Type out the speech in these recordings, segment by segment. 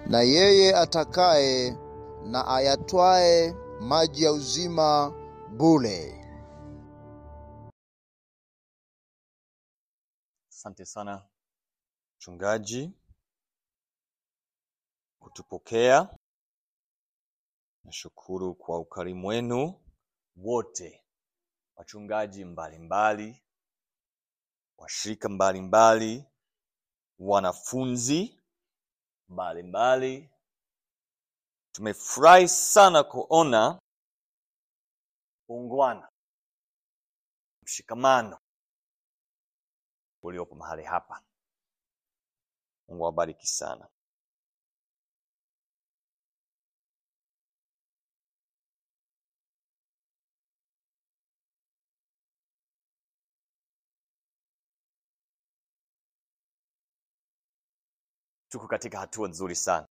na yeye atakaye na ayatwae maji ya uzima bure. Asante sana mchungaji kutupokea. Nashukuru kwa ukarimu wenu wote, wachungaji mbalimbali, washirika mbalimbali, wanafunzi mbalimbali. Tumefurahi sana kuona uungwana, mshikamano uliopo mahali hapa. Mungu awabariki sana. Tuko katika hatua nzuri sana.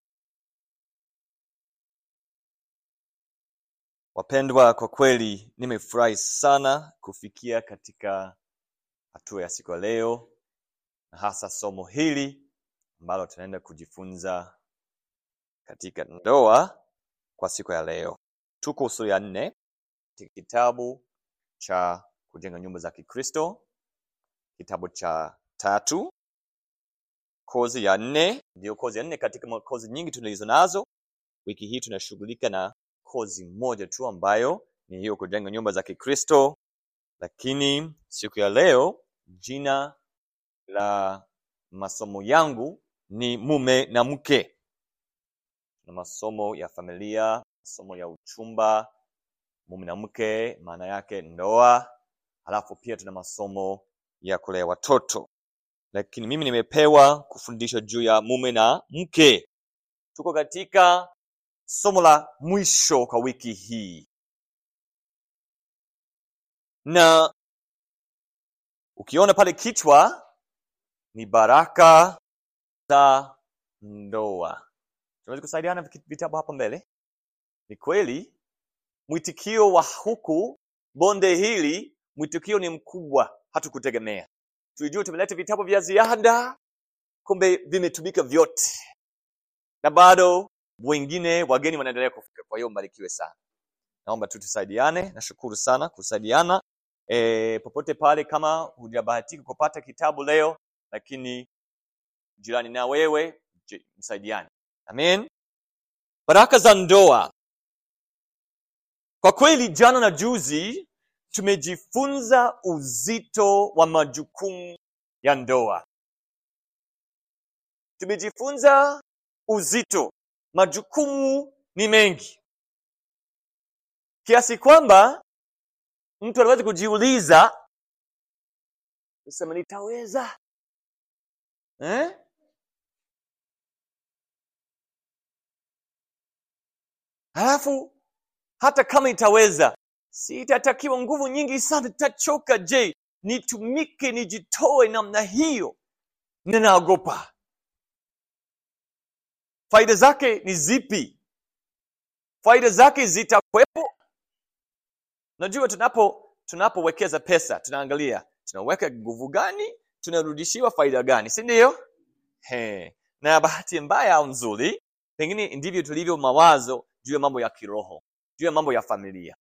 Wapendwa, kwa kweli nimefurahi sana kufikia katika hatua ya siku ya leo, na hasa somo hili ambalo tunaenda kujifunza katika ndoa kwa siku ya leo. Tuko sura ya nne katika kitabu cha kujenga nyumba za Kikristo, kitabu cha tatu, kozi ya nne, ndiyo kozi ya nne katika kozi nyingi tulizo nazo. Wiki hii tunashughulika na kozi moja tu ambayo ni hiyo kujenga nyumba za Kikristo, lakini siku ya leo jina la masomo yangu ni mume na mke. Tuna masomo ya familia, masomo ya uchumba, mume na mke, maana yake ndoa, halafu pia tuna masomo ya kulea watoto, lakini mimi nimepewa kufundisha juu ya mume na mke. Tuko katika somo la mwisho kwa wiki hii, na ukiona pale kichwa ni baraka za ndoa. Tunaweza kusaidiana vitabu hapa mbele. Ni kweli mwitikio wa huku bonde hili, mwitikio ni mkubwa, hatukutegemea. Tulijua tumeleta vitabu vya ziada, kumbe vimetumika vyote, na bado wengine wageni wanaendelea kufika. Kwa hiyo mbarikiwe sana, naomba tu tusaidiane. Nashukuru sana kusaidiana e, popote pale. Kama hujabahatika kupata kitabu leo, lakini jirani na wewe msaidiane. Amen. Baraka za ndoa. Kwa kweli, jana na juzi tumejifunza uzito wa majukumu ya ndoa. Tumejifunza uzito, majukumu ni mengi kiasi kwamba mtu anaweza kujiuliza, sema nitaweza eh? Halafu hata kama itaweza, si itatakiwa nguvu nyingi sana, itachoka. Je, nitumike nijitoe namna hiyo? Ninaogopa. Faida zake ni zipi? Faida zake zitakwepo? Najua tunapo tunapowekeza pesa tunaangalia tunaweka nguvu gani, tunarudishiwa faida gani, si ndio? Na bahati mbaya au nzuri, pengine ndivyo tulivyo mawazo juu ya mambo ya kiroho, juu ya mambo ya familia,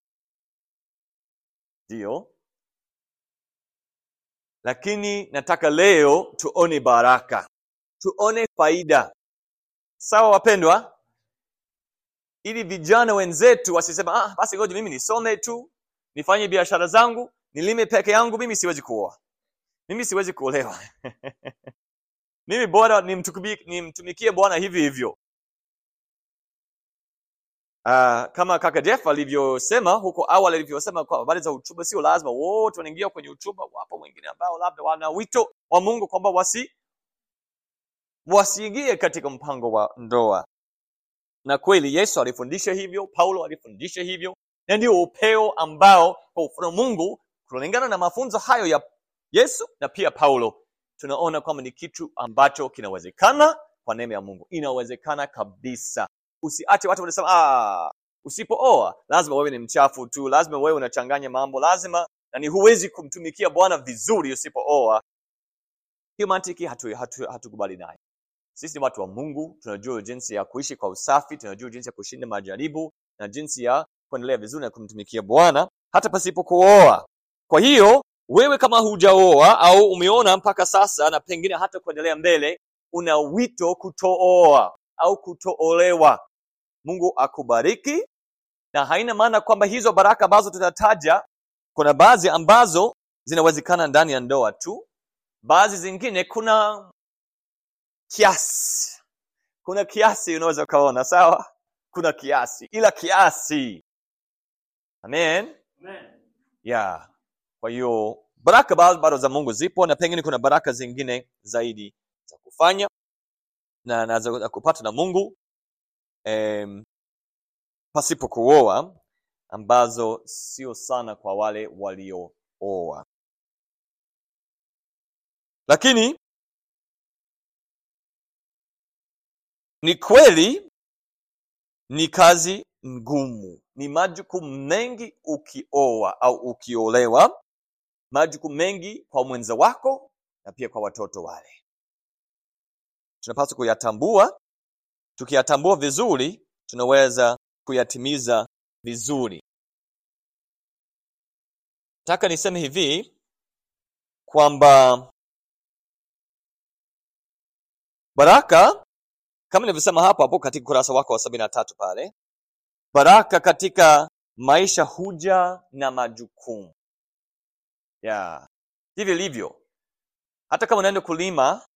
ndiyo. Lakini nataka leo tuone baraka, tuone faida, sawa wapendwa, ili vijana wenzetu wasisema ah, basi ngoja mimi nisome tu nifanye biashara zangu nilime peke yangu, mimi siwezi kuoa, mimi siwezi kuolewa mimi bora nimtumikie Bwana hivi hivyo. Uh, kama kaka Jeff alivyosema huko awali, alivyosema kwa habari za uchumba, sio lazima wote wanaingia kwenye uchumba. Wapo wengine ambao labda wana wito wa Mungu kwamba wasi wasiingie katika mpango wa ndoa, na kweli Yesu alifundisha hivyo, Paulo alifundisha hivyo, na ndio upeo ambao kwa ufano Mungu kulingana na mafunzo hayo ya Yesu na pia Paulo, tunaona kwamba ni kitu ambacho kinawezekana kwa neema ya Mungu, inawezekana kabisa. Usiache watu wanasema ah, usipooa lazima wewe ni mchafu tu, lazima wewe unachanganya mambo, lazima nani, huwezi kumtumikia Bwana vizuri usipooa. Hiyo mantiki hatukubali hatu, hatu nayo. sisi ni watu wa mungu tunajua jinsi ya kuishi kwa usafi tunajua jinsi ya kushinda majaribu na jinsi ya kuendelea vizuri na kumtumikia bwana hata pasipo kuoa kwa hiyo wewe kama hujaoa au umeona mpaka sasa na pengine hata kuendelea mbele una wito kutooa au kutoolewa mungu akubariki na haina maana kwamba hizo baraka ambazo tutataja kuna baadhi ambazo zinawezekana ndani ya ndoa tu baadhi zingine kuna kiasi kuna kiasi unaweza ukaona sawa kuna kiasi ila kiasi amen yeah kwa hiyo baraka bado bado za mungu zipo na pengine kuna baraka zingine zaidi za kufanya na, na za za kupata na mungu em, pasipo kuoa ambazo sio sana kwa wale waliooa lakini ni kweli ni kazi ngumu ni majukumu mengi ukioa au ukiolewa majukumu mengi kwa mwenza wako na pia kwa watoto wale tunapaswa kuyatambua tukiyatambua vizuri tunaweza kuyatimiza vizuri nataka niseme hivi kwamba baraka kama nilivyosema hapo hapo katika ukurasa wako wa sabini na tatu pale baraka katika maisha huja na majukumu yeah. hivi ilivyo hata kama unaenda kulima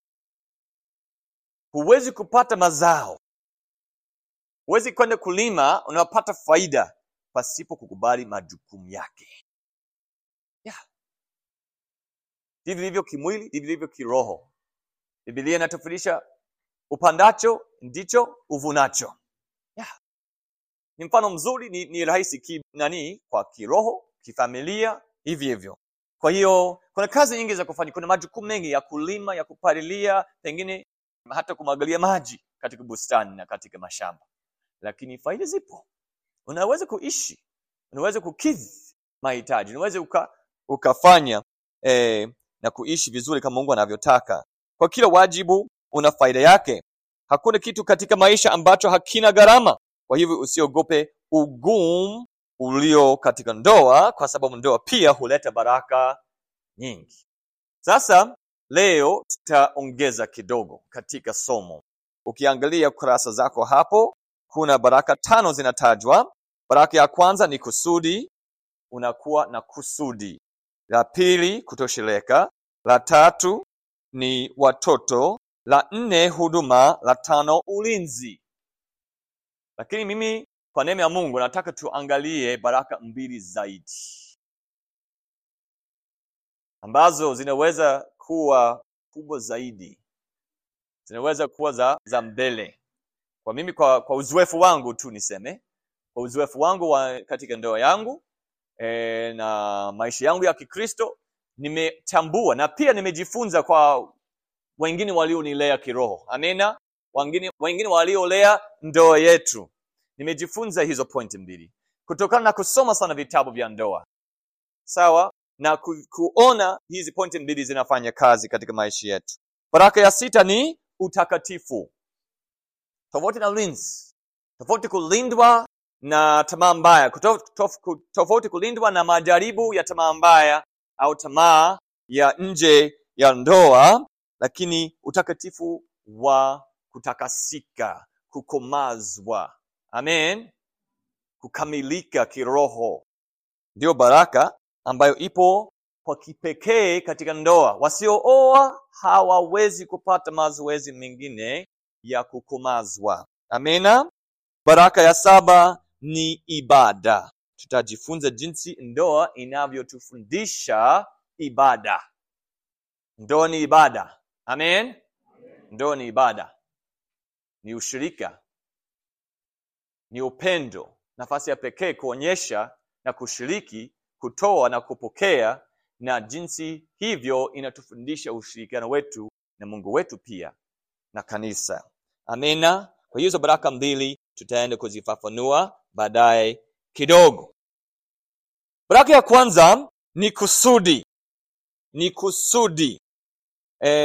huwezi kupata mazao huwezi kwenda kulima unapata faida pasipo kukubali majukumu yake yeah. hivi ilivyo kimwili hivi ilivyo kiroho bibilia inatufundisha upandacho ndicho uvunacho yeah. ni mfano mzuri ni, ni rahisi ki, nani kwa kiroho kifamilia hivi hivyo kwa hiyo kuna kazi nyingi za kufanya kuna majukumu mengi ya kulima ya kupalilia pengine hata kumwagalia maji katika bustani na katika mashamba lakini faida zipo unaweza kuishi unaweza kukidhi mahitaji unaweza uka, ukafanya eh, na kuishi vizuri kama mungu anavyotaka kwa kila wajibu una faida yake hakuna kitu katika maisha ambacho hakina gharama kwa hivyo usiogope ugumu ulio katika ndoa kwa sababu ndoa pia huleta baraka nyingi sasa leo tutaongeza kidogo katika somo ukiangalia kurasa zako hapo kuna baraka tano zinatajwa baraka ya kwanza ni kusudi unakuwa na kusudi la pili kutosheleka la tatu ni watoto la nne huduma la tano ulinzi lakini mimi kwa neema ya mungu nataka tuangalie baraka mbili zaidi ambazo zinaweza kuwa kubwa zaidi zinaweza kuwa za, za mbele kwa mimi kwa, kwa uzoefu wangu tu niseme kwa uzoefu wangu wa katika ndoa yangu e, na maisha yangu ya kikristo nimetambua na pia nimejifunza kwa wengine walionilea kiroho amena wengine, wengine waliolea ndoa yetu nimejifunza hizo pointi mbili kutokana na kusoma sana vitabu vya ndoa sawa na ku, kuona hizi pointi mbili zinafanya kazi katika maisha yetu baraka ya sita ni utakatifu tofauti na ulinzi tofauti kulindwa na tamaa mbaya Kutof- tof- tofauti kulindwa na majaribu ya tamaa mbaya au tamaa ya nje ya ndoa lakini utakatifu wa kutakasika kukomazwa amen kukamilika kiroho ndiyo baraka ambayo ipo kwa kipekee katika ndoa wasiooa hawawezi kupata mazoezi mengine ya kukomazwa amena baraka ya saba ni ibada tutajifunza jinsi ndoa inavyotufundisha ibada ndoa ni ibada amen ndoa ni ibada ni ushirika ni upendo nafasi ya pekee kuonyesha na kushiriki kutoa na kupokea na jinsi hivyo inatufundisha ushirikiano wetu na mungu wetu pia na kanisa amena kwa hizo baraka mbili tutaenda kuzifafanua baadaye kidogo baraka ya kwanza ni kusudi ni kusudi e,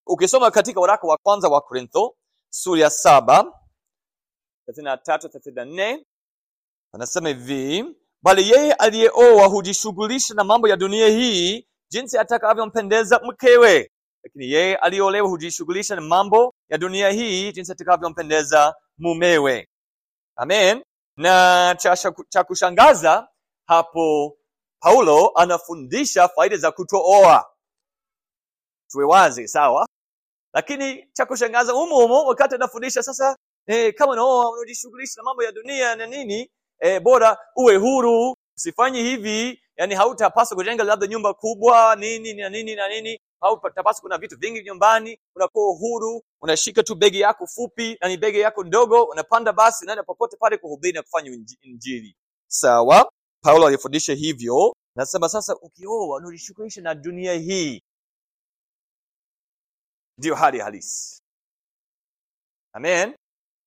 ukisoma katika waraka wa kwanza wa korintho sura ya saba thelathini na tatu thelathini na nne anasema hivi bali yeye aliyeoa hujishughulisha na mambo ya dunia hii jinsi atakavyompendeza mkewe lakini yeye aliyeolewa hujishughulisha na mambo ya dunia hii jinsi atakavyompendeza mumewe amen na cha, cha kushangaza hapo paulo anafundisha faida za kutooa tuwe wazi sawa lakini cha kushangaza humo humo wakati anafundisha sasa eh, kama unaoa unajishughulisha na mambo ya dunia na nini eh, bora uwe huru usifanye hivi yani hautapaswa kujenga labda nyumba kubwa nini na nini na nini hautapaswa kuna vitu vingi nyumbani unakuwa huru unashika tu begi yako fupi na ni begi yako ndogo unapanda basi unaenda popote pale kuhubiri na kufanya inji- injili sawa paulo alifundisha hivyo nasema sasa ukioa unajishughulisha na dunia hii ndiyo hali halisi amen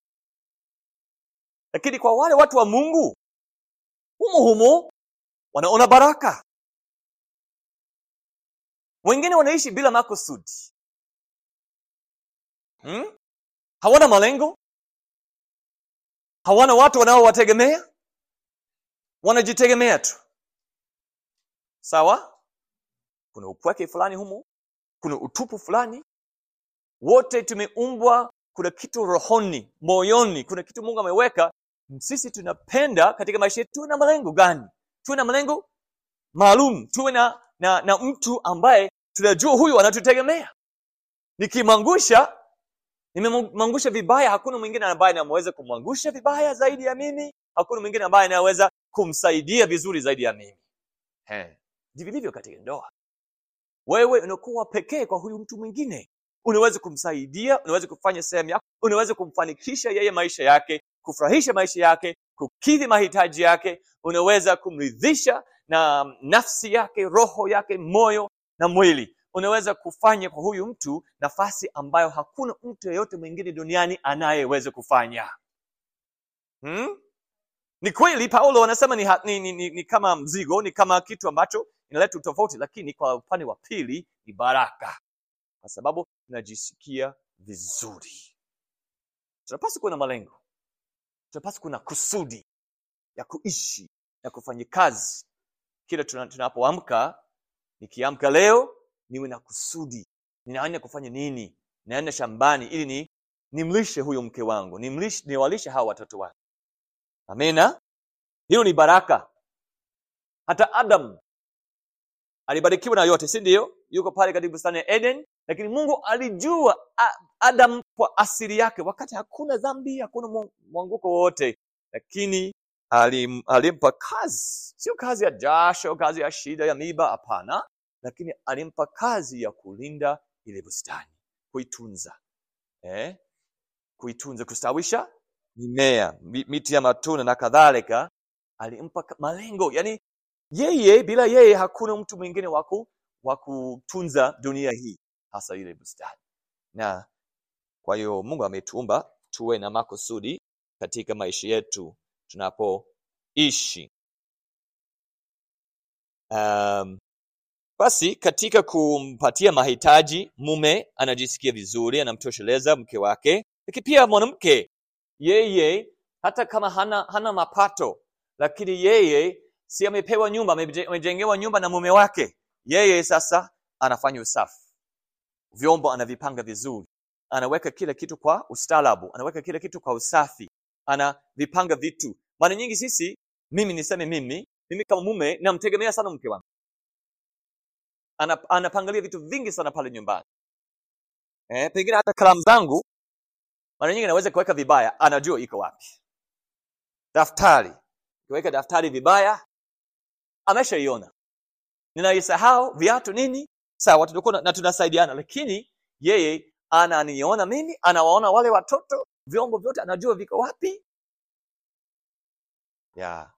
lakini kwa wale watu wa mungu humo humo wanaona baraka wengine wanaishi bila makusudi hmm? hawana malengo hawana watu wanaowategemea wanajitegemea tu sawa kuna upweke fulani humo kuna utupu fulani wote tumeumbwa kuna kitu rohoni moyoni kuna kitu mungu ameweka sisi tunapenda katika maisha yetu tuwe na malengo gani tuwe na malengo maalum tuwe na, na na mtu ambaye tunajua huyu anatutegemea nikimwangusha nimemwangusha vibaya hakuna mwingine ambaye anaweza kumwangusha vibaya zaidi ya mimi hakuna mwingine ambaye anaweza kumsaidia vizuri zaidi ya mimi He, ndivyo vilivyo katika ndoa wewe unakuwa pekee kwa huyu mtu mwingine unaweza kumsaidia unaweza kufanya sehemu yako unaweza kumfanikisha yeye maisha yake kufurahisha maisha yake kukidhi mahitaji yake unaweza kumridhisha na nafsi yake roho yake moyo na mwili unaweza kufanya kwa huyu mtu nafasi ambayo hakuna mtu yeyote mwingine duniani anayeweza kufanya hmm? ni kweli paulo anasema ni, ha- ni, ni, ni, ni kama mzigo ni kama kitu ambacho inaleta utofauti lakini kwa upande wa pili ni baraka kwa sababu tunajisikia vizuri tunapaswa kuwa na malengo tunapaswa kuwa na kusudi ya kuishi ya kufanya kazi kila tuna- tunapoamka nikiamka leo niwe na kusudi ninaenda kufanya nini naenda shambani ili ni nimlishe huyo mke wangu nimlishe niwalishe hawa watoto wangu amena hilo ni baraka hata adam alibarikiwa na yote si ndio yuko pale katika bustani ya eden lakini mungu alijua A- adam kwa asili yake wakati hakuna dhambi hakuna mwa- mwanguko wowote lakini alim, alimpa kazi sio kazi ya jasho kazi ya shida ya miba hapana lakini alimpa kazi ya kulinda ile bustani kuitunza eh? kuitunza kustawisha mimea mi- miti ya matunda na kadhalika alimpa ka- malengo yani yeye bila yeye hakuna mtu mwingine waku wa kutunza dunia hii hasa ile bustani na kwa hiyo mungu ametuumba tuwe na makusudi katika maisha yetu tunapoishi um, basi katika kumpatia mahitaji mume anajisikia vizuri anamtosheleza mke wake lakini pia mwanamke yeye hata kama hana, hana mapato lakini yeye si amepewa nyumba ameje- amejengewa nyumba na mume wake yeye sasa anafanya usafi vyombo anavipanga vizuri anaweka kila kitu kwa ustaarabu anaweka kila kitu kwa usafi anavipanga vitu mara nyingi sisi mimi niseme mimi mimi kama mume namtegemea sana mke wangu Ana, anapangalia vitu vingi sana pale nyumbani eh, pengine hata kalamu zangu mara nyingi naweza kuweka vibaya anajua iko wapi daftari kuweka daftari vibaya ameshaiona ninaisahau viatu nini sawa tunakuwa na- na tunasaidiana lakini yeye ananiona mimi anawaona wale watoto vyombo vyote anajua viko wapi yeah.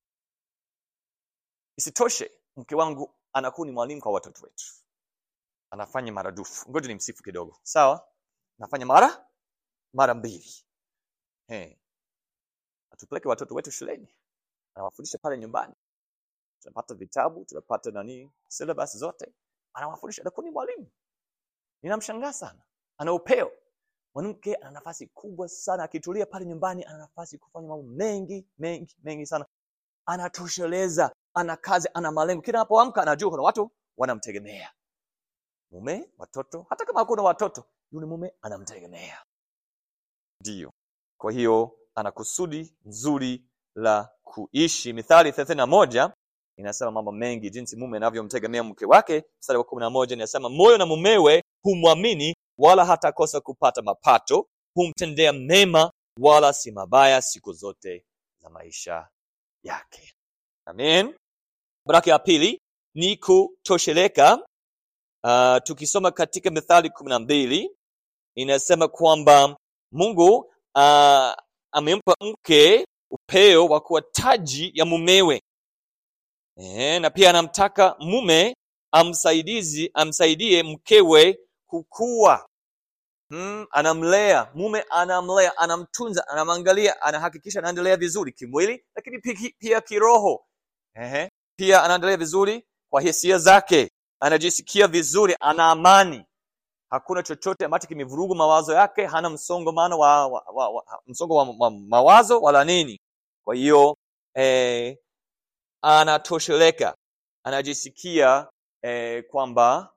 isitoshe mke wangu anakuwa ni mwalimu kwa watoto wetu anafanya maradufu ngoja ni msifu kidogo sawa anafanya mara mara mbili hey. atupeleke watoto wetu shuleni anawafundisha pale nyumbani tunapata vitabu tunapata nani syllabus zote anawafundisha anakuwa ni mwalimu ninamshangaa sana ana upeo mwanamke ana nafasi kubwa sana akitulia pale nyumbani ana nafasi kufanya mambo mengi mengi mengi sana anatosheleza ana kazi ana malengo kila anapoamka anajua kuna watu wanamtegemea mume watoto hata kama hakuna watoto yule mume anamtegemea ndiyo kwa hiyo ana kusudi nzuri la kuishi mithali thelathini na moja inasema mambo mengi jinsi mume anavyomtegemea mke wake mstari wa kumi na moja inasema moyo na mumewe humwamini wala hatakosa kupata mapato humtendea mema wala si mabaya siku zote za maisha yake amen baraka ya pili ni kutosheleka uh, tukisoma katika mithali kumi na mbili inasema kwamba mungu uh, amempa mke upeo wa kuwa taji ya mumewe e, na pia anamtaka mume amsaidizi amsaidie mkewe kukua hmm, anamlea mume anamlea anamtunza anamwangalia anahakikisha anaendelea vizuri kimwili lakini pia, pia kiroho Ehe. pia anaendelea vizuri kwa hisia zake anajisikia vizuri ana amani hakuna chochote ambacho kimevurugu mawazo yake hana msongomano wa, wa, wa, wa, msongo wa, wa mawazo wala nini kwa hiyo eh, anatosheleka anajisikia eh, kwamba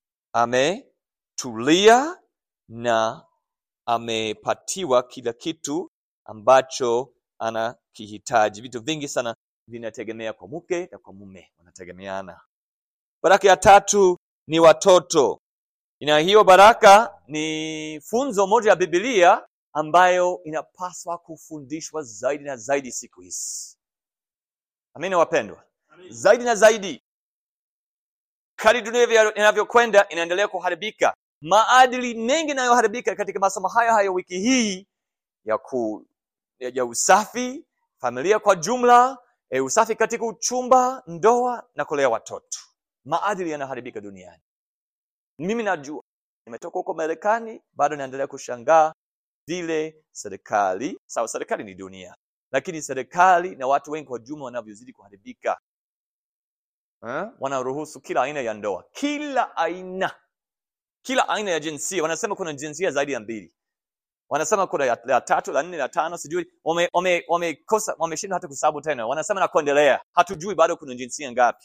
ametulia na amepatiwa kila kitu ambacho anakihitaji vitu vingi sana vinategemea kwa mke na kwa mume wanategemeana baraka ya tatu ni watoto na hiyo baraka ni funzo moja ya bibilia ambayo inapaswa kufundishwa zaidi na zaidi siku hizi amini wapendwa zaidi na zaidi kadi dunia inavyokwenda inaendelea kuharibika maadili mengi yanayoharibika katika masomo haya haya wiki hii ya ku ya, ya usafi familia kwa jumla e, usafi katika uchumba ndoa na kulea watoto maadili yanaharibika duniani mimi najua nimetoka huko marekani bado naendelea kushangaa vile serikali sawa serikali ni dunia lakini serikali na watu wengi kwa jumla wanavyozidi kuharibika eh? wanaruhusu kila aina ya ndoa kila aina kila aina ya jinsia wanasema kuna jinsia zaidi ya mbili wanasema kuna ya, ya tatu la nne la tano sijui wamekosa wame, wame wameshindwa hata kusabu tena wanasema na kuendelea hatujui bado kuna jinsia ngapi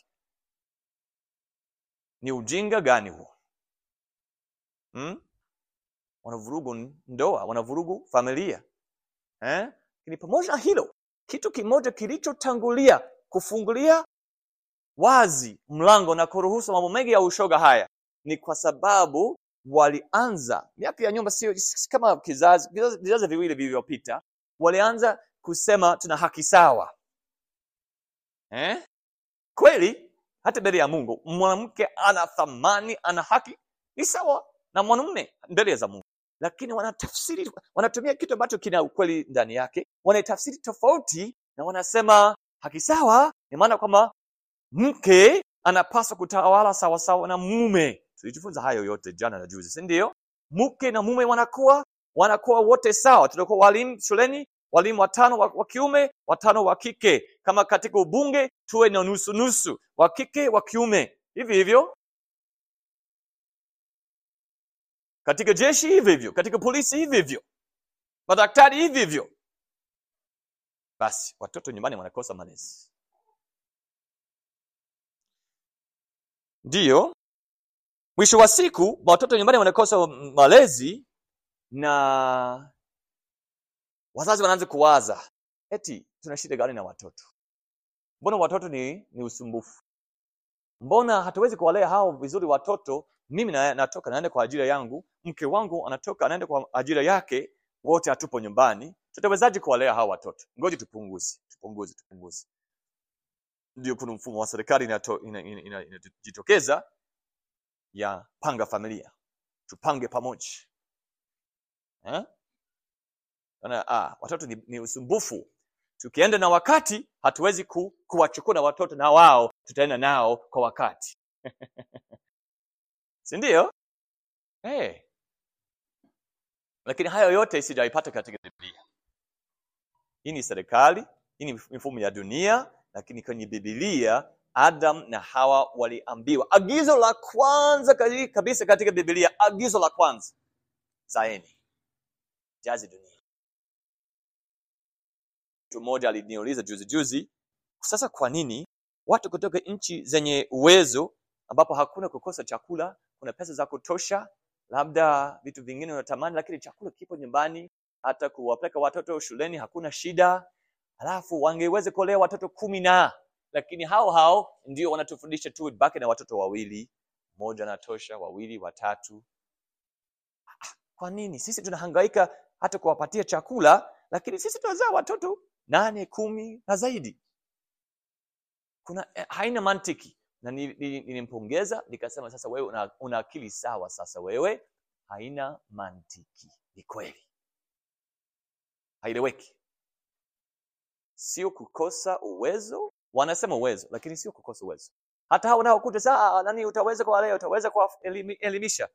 ni ujinga gani huo hmm? wanavurugu ndoa wanavurugu familia eh? ni pamoja na hilo kitu kimoja kilichotangulia kufungulia wazi mlango na kuruhusu mambo mengi ya ushoga haya ni kwa sababu walianza miaka ya nyuma sio kama kizazi vizazi viwili vilivyopita walianza kusema tuna haki sawa eh? kweli hata mbele ya mungu mwanamke ana thamani ana haki ni sawa na mwanamume mbele za mungu lakini wanatafsiri wanatumia kitu ambacho kina ukweli ndani yake wanaitafsiri tofauti na wanasema haki sawa ni maana kwamba mke anapaswa kutawala sawasawa na mume tulijifunza hayo yote jana na juzi si ndio mke na mume wanakuwa wanakuwa wote sawa tunakuwa walimu shuleni walimu watano wa, wa kiume watano wa kike kama katika ubunge tuwe na nusu nusu wa kike wa kiume hivi hivyo katika jeshi hivi hivyo katika polisi hivi hivyo madaktari hivi hivyo basi watoto nyumbani wanakosa malezi ndiyo mwisho wa siku watoto nyumbani wanakosa malezi na wazazi wanaanza kuwaza eti tuna shida gani na watoto mbona watoto ni, ni usumbufu mbona hatuwezi kuwalea hao vizuri watoto mimi na, natoka naenda kwa ajira yangu mke wangu anatoka anaenda kwa ajira yake wote hatupo nyumbani tutawezaje kuwalea hao watoto ngoja tupunguze tupunguze tupunguze ndio kuna mfumo wa serikali inajitokeza ina, ina, ina, ina, ya panga familia tupange pamoja eh? Ana, ah, watoto ni, ni usumbufu tukienda na wakati hatuwezi ku, kuwachukua na watoto na wao tutaenda nao kwa wakati si ndio hey. lakini hayo yote sijaipata katika biblia hii ni serikali hii ni mifumo ya dunia lakini kwenye bibilia Adam na Hawa waliambiwa. Agizo la kwanza kali- kabisa katika Biblia, agizo la kwanza, zaeni, jazi dunia. Mtu mmoja aliniuliza juzi juzi, sasa kwa nini watu kutoka nchi zenye uwezo ambapo hakuna kukosa chakula, kuna pesa za kutosha, labda vitu vingine unatamani, lakini chakula kipo nyumbani, hata kuwapeleka watoto shuleni hakuna shida, halafu wangeweza kulea watoto kumi na lakini hao hao ndio wanatufundisha tu baki na watoto wawili, mmoja anatosha, wawili, watatu. Ah, Kwa nini sisi tunahangaika hata kuwapatia chakula, lakini sisi tunazaa watoto nane, kumi na zaidi? Kuna eh, haina mantiki na ni- ni- nilimpongeza nikasema, sasa wewe una, una akili sawa, sasa wewe haina mantiki. Ni kweli haieleweki, sio kukosa uwezo. Wanasema uwezo, lakini sio kukosa uwezo. Hata hao wanaokuta saa nani, utaweza kuwalea, utaweza kuwaelimisha.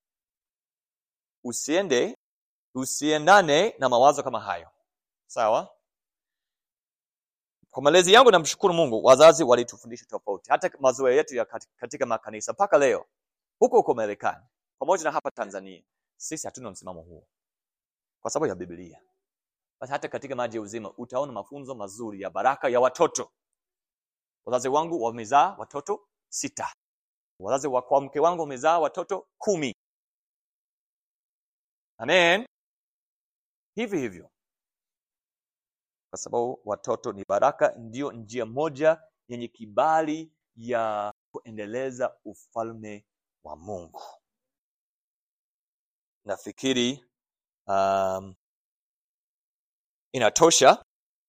Usiende, usiendane na mawazo kama hayo, sawa? Kwa malezi yangu namshukuru Mungu, wazazi walitufundisha tofauti. Hata mazoea yetu ya kati- katika makanisa mpaka leo huko huko Marekani pamoja na hapa Tanzania, sisi hatuna msimamo huo kwa sababu ya Biblia. Basi hata katika maji ya uzima utaona mafunzo mazuri ya baraka ya watoto. Wazazi wangu wamezaa watoto sita, wazazi wa kwa mke wangu wamezaa watoto kumi. Amen. Hivi hivyo, kwa sababu watoto ni baraka, ndio njia moja yenye kibali ya kuendeleza ufalme wa Mungu. Nafikiri um, inatosha.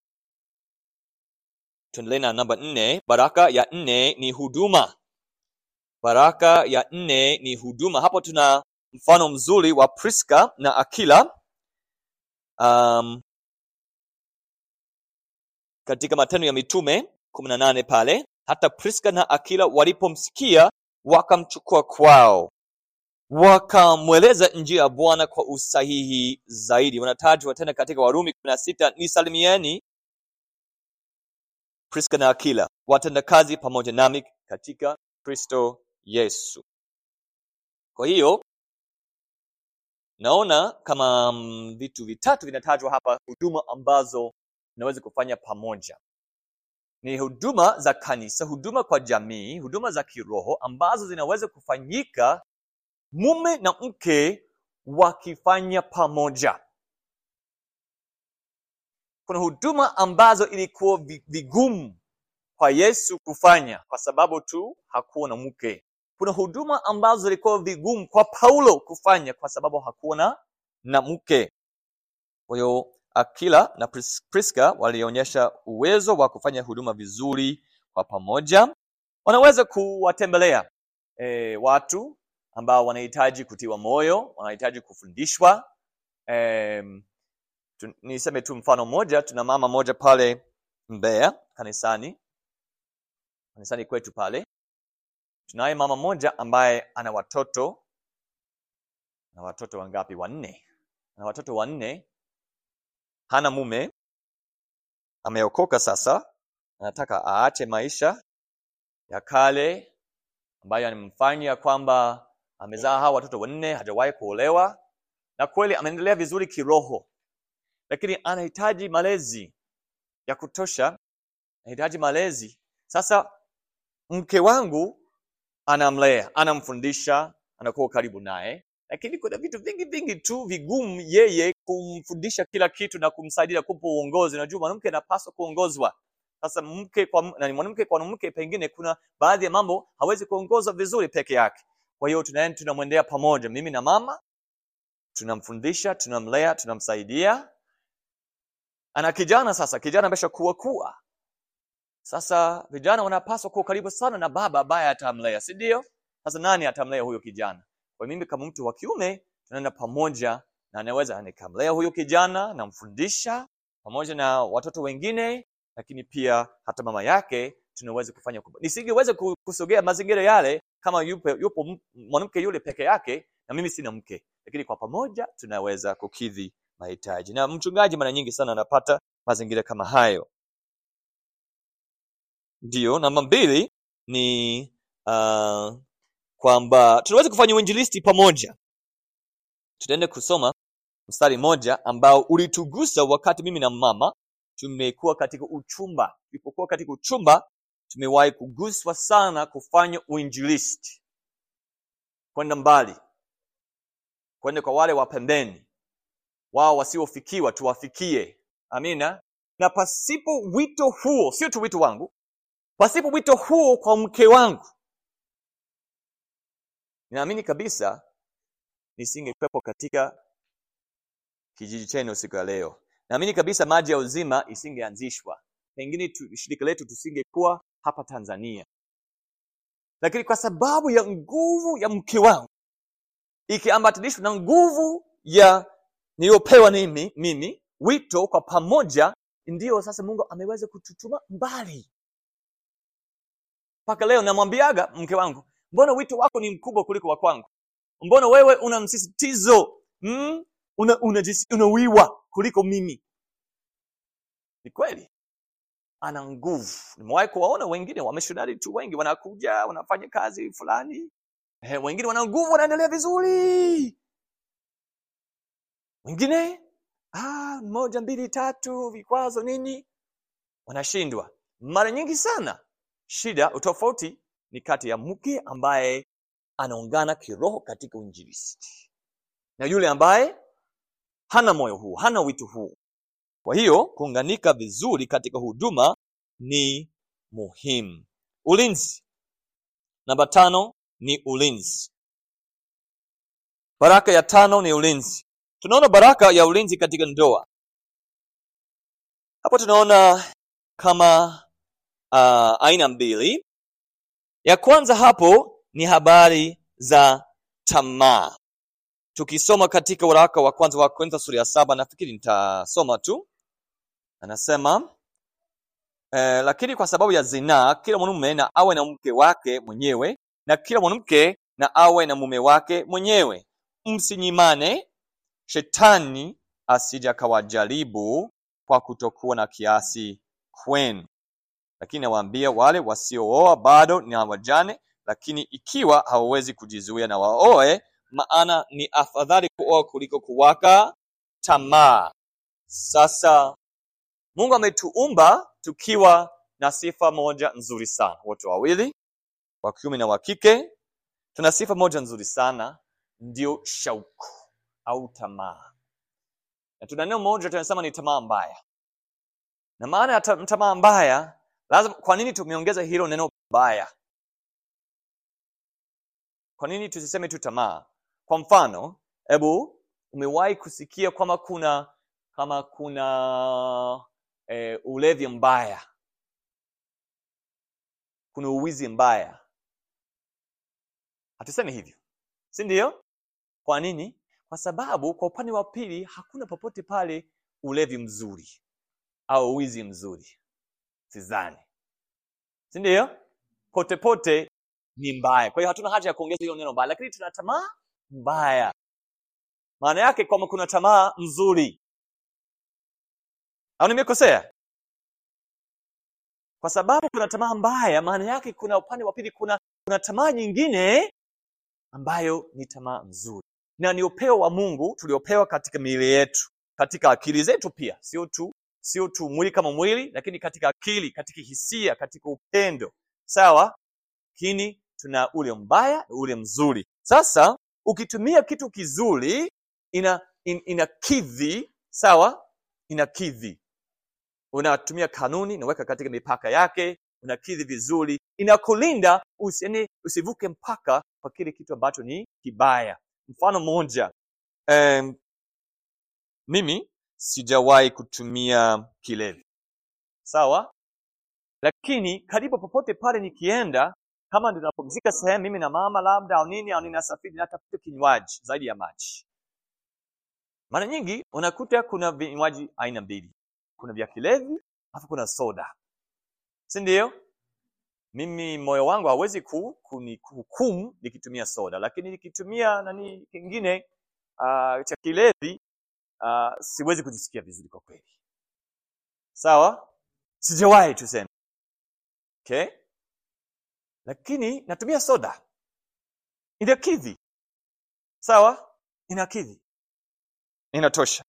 Tuendelee na namba nne. Baraka ya nne ni huduma. Baraka ya nne ni huduma. Hapo tuna mfano mzuri wa Priska na Akila um, katika Matendo ya Mitume kumi na nane pale, hata Priska na Akila walipomsikia wakamchukua kwao, wakamweleza njia ya Bwana kwa usahihi zaidi. Wanatajwa tena katika Warumi kumi na sita nisalimieni Priska na Akila, watendakazi pamoja nami katika Kristo Yesu. Kwa hiyo naona kama mm, vitu vitatu vinatajwa hapa, huduma ambazo tunaweza kufanya pamoja. Ni huduma za kanisa, huduma kwa jamii, huduma za kiroho ambazo zinaweza kufanyika mume na mke wakifanya pamoja. Kuna huduma ambazo ilikuwa vi- vigumu kwa Yesu kufanya kwa sababu tu hakuwa na mke. Kuna huduma ambazo zilikuwa vigumu kwa Paulo kufanya kwa sababu hakuwa na na mke. Kwa hiyo Akila na Pris- Priska walionyesha uwezo wa kufanya huduma vizuri kwa pamoja. Wanaweza kuwatembelea e, watu ambao wanahitaji kutiwa moyo, wanahitaji kufundishwa. Em, tu, niseme tu mfano mmoja, tuna mama moja pale Mbeya kanisani, kanisani kwetu pale, tunaye mama moja ambaye ana watoto na watoto wangapi? Wanne. Ana watoto wanne, hana mume, ameokoka sasa, anataka aache maisha ya kale ambayo yanamfanya kwamba amezaa hawa watoto wanne, hajawahi kuolewa, na kweli ameendelea vizuri kiroho, lakini anahitaji malezi ya kutosha, anahitaji malezi. Sasa mke wangu anamlea, anamfundisha, anakuwa karibu naye, lakini kuna vitu vingi vingi tu vigumu yeye kumfundisha kila kitu na kumsaidia kumpa uongozi. Unajua mwanamke anapaswa kuongozwa. Sasa mke kwa m- na mwanamke kwa mwanamke, pengine kuna baadhi ya mambo hawezi kuongoza vizuri peke yake. Kwa hiyo tunaenda tunamwendea pamoja, mimi na mama, tunamfundisha, tunamlea, tunamsaidia. Ana kijana sasa, kijana ameshakuwa kuwa sasa vijana wanapaswa kuwa karibu sana na baba ambaye atamlea, si ndio? Sasa nani atamlea huyo kijana? Kwa mimi kama mtu wa kiume tunaenda pamoja na anaweza nikamlea huyo kijana, namfundisha pamoja na watoto wengine, lakini pia hata mama yake tunaweza kufanya kubwa. Nisingeweza ku- kusogea mazingira yale kama yupo, yupo m- mwanamke yule peke yake na mimi sina mke, lakini kwa pamoja tunaweza kukidhi mahitaji, na mchungaji mara nyingi sana anapata mazingira kama hayo. Ndiyo, namba mbili, ni uh, kwamba tunaweza kufanya uinjilisti pamoja tutaenda kusoma mstari moja ambao ulitugusa wakati mimi na mama tumekuwa katika uchumba tulipokuwa katika uchumba tumewahi kuguswa sana kufanya uinjilisti kwenda mbali kwenda kwa wale wa pembeni wao wasiofikiwa tuwafikie amina na pasipo wito huo sio tu wito wangu pasipo wito huo kwa mke wangu ninaamini kabisa nisingekwepo katika kijiji chenu siku ya leo naamini kabisa maji ya uzima isingeanzishwa pengine tu, shirika letu tusingekuwa hapa tanzania lakini kwa sababu ya nguvu ya mke wangu ikiambatanishwa na nguvu ya niliyopewa mimi, mimi wito kwa pamoja ndiyo sasa mungu ameweza kututuma mbali mpaka leo namwambiaga mke wangu mbona wito wako ni mkubwa kuliko wa kwangu mbona wewe una msisitizo mm? una, una, unawiwa kuliko mimi ni kweli ana nguvu nimewahi kuwaona wengine wamishonari tu wengi wanakuja wanafanya kazi fulani eh, wengine wana nguvu wanaendelea vizuri wengine ah, moja mbili tatu vikwazo nini wanashindwa mara nyingi sana shida utofauti ni kati ya mke ambaye anaungana kiroho katika uinjilisti na yule ambaye hana moyo huu hana wito huu kwa hiyo kuunganika vizuri katika huduma ni muhimu ulinzi namba tano ni ulinzi baraka ya tano ni ulinzi tunaona baraka ya ulinzi katika ndoa hapo tunaona kama uh, aina mbili ya kwanza hapo ni habari za tamaa tukisoma katika waraka wa kwanza wa korintho sura ya saba nafikiri nitasoma tu anasema eh, lakini kwa sababu ya zinaa kila mwanaume na awe na mke wake mwenyewe na kila mwanamke na awe na mume wake mwenyewe msinyimane shetani asija akawajaribu kwa kutokuwa na kiasi kwenu lakini nawaambia wale wasiooa bado ni wajane lakini ikiwa hawawezi kujizuia na waoe maana ni afadhali kuoa kuliko kuwaka tamaa sasa mungu ametuumba tukiwa na sifa moja nzuri sana wote wawili wa kiume na wa kike tuna sifa moja nzuri sana ndio shauku au tamaa na tuna neno moja tunasema ni tamaa mbaya na maana ya ta- tamaa mbaya lazima kwa nini tumeongeza hilo neno baya kwa nini tusiseme tu tamaa kwa mfano hebu umewahi kusikia kwamba kuna kama kuna e, ulevi mbaya kuna uwizi mbaya hatusemi hivyo si ndio kwa nini kwa sababu kwa upande wa pili hakuna popote pale ulevi mzuri au uwizi mzuri sidhani si ndio pote pote ni mbaya kwa hiyo hatuna haja ya kuongeza hilo neno mbaya lakini tuna tamaa mbaya maana yake kwamba kuna tamaa nzuri au nimekosea kwa sababu kuna tamaa mbaya maana yake kuna upande wa pili kuna kuna tamaa nyingine ambayo ni tamaa nzuri na ni upeo wa mungu tuliopewa katika miili yetu katika akili zetu pia sio tu sio tu mwili kama mwili lakini katika akili katika hisia katika upendo sawa lakini tuna ule mbaya na ule mzuri sasa ukitumia kitu kizuri ina in, inakidhi sawa inakidhi unatumia kanuni unaweka katika mipaka yake unakidhi vizuri inakulinda usiene usivuke mpaka kwa kile kitu ambacho ni kibaya mfano mmoja um, mimi sijawahi kutumia kilevi sawa lakini karibu popote pale nikienda kama ninapumzika sehemu mimi na mama labda au nini au ninasafiri natafuta kinywaji zaidi ya maji mara nyingi unakuta kuna vinywaji aina mbili kuna vya kilevi alafu kuna soda si ndio mimi moyo wangu hawezi ku, kuni- kuhukumu nikitumia soda lakini nikitumia nani kingine uh, cha kilevi uh, siwezi kujisikia vizuri kwa kweli sawa sijawahi tuseme okay lakini natumia soda inakidhi sawa inakidhi inatosha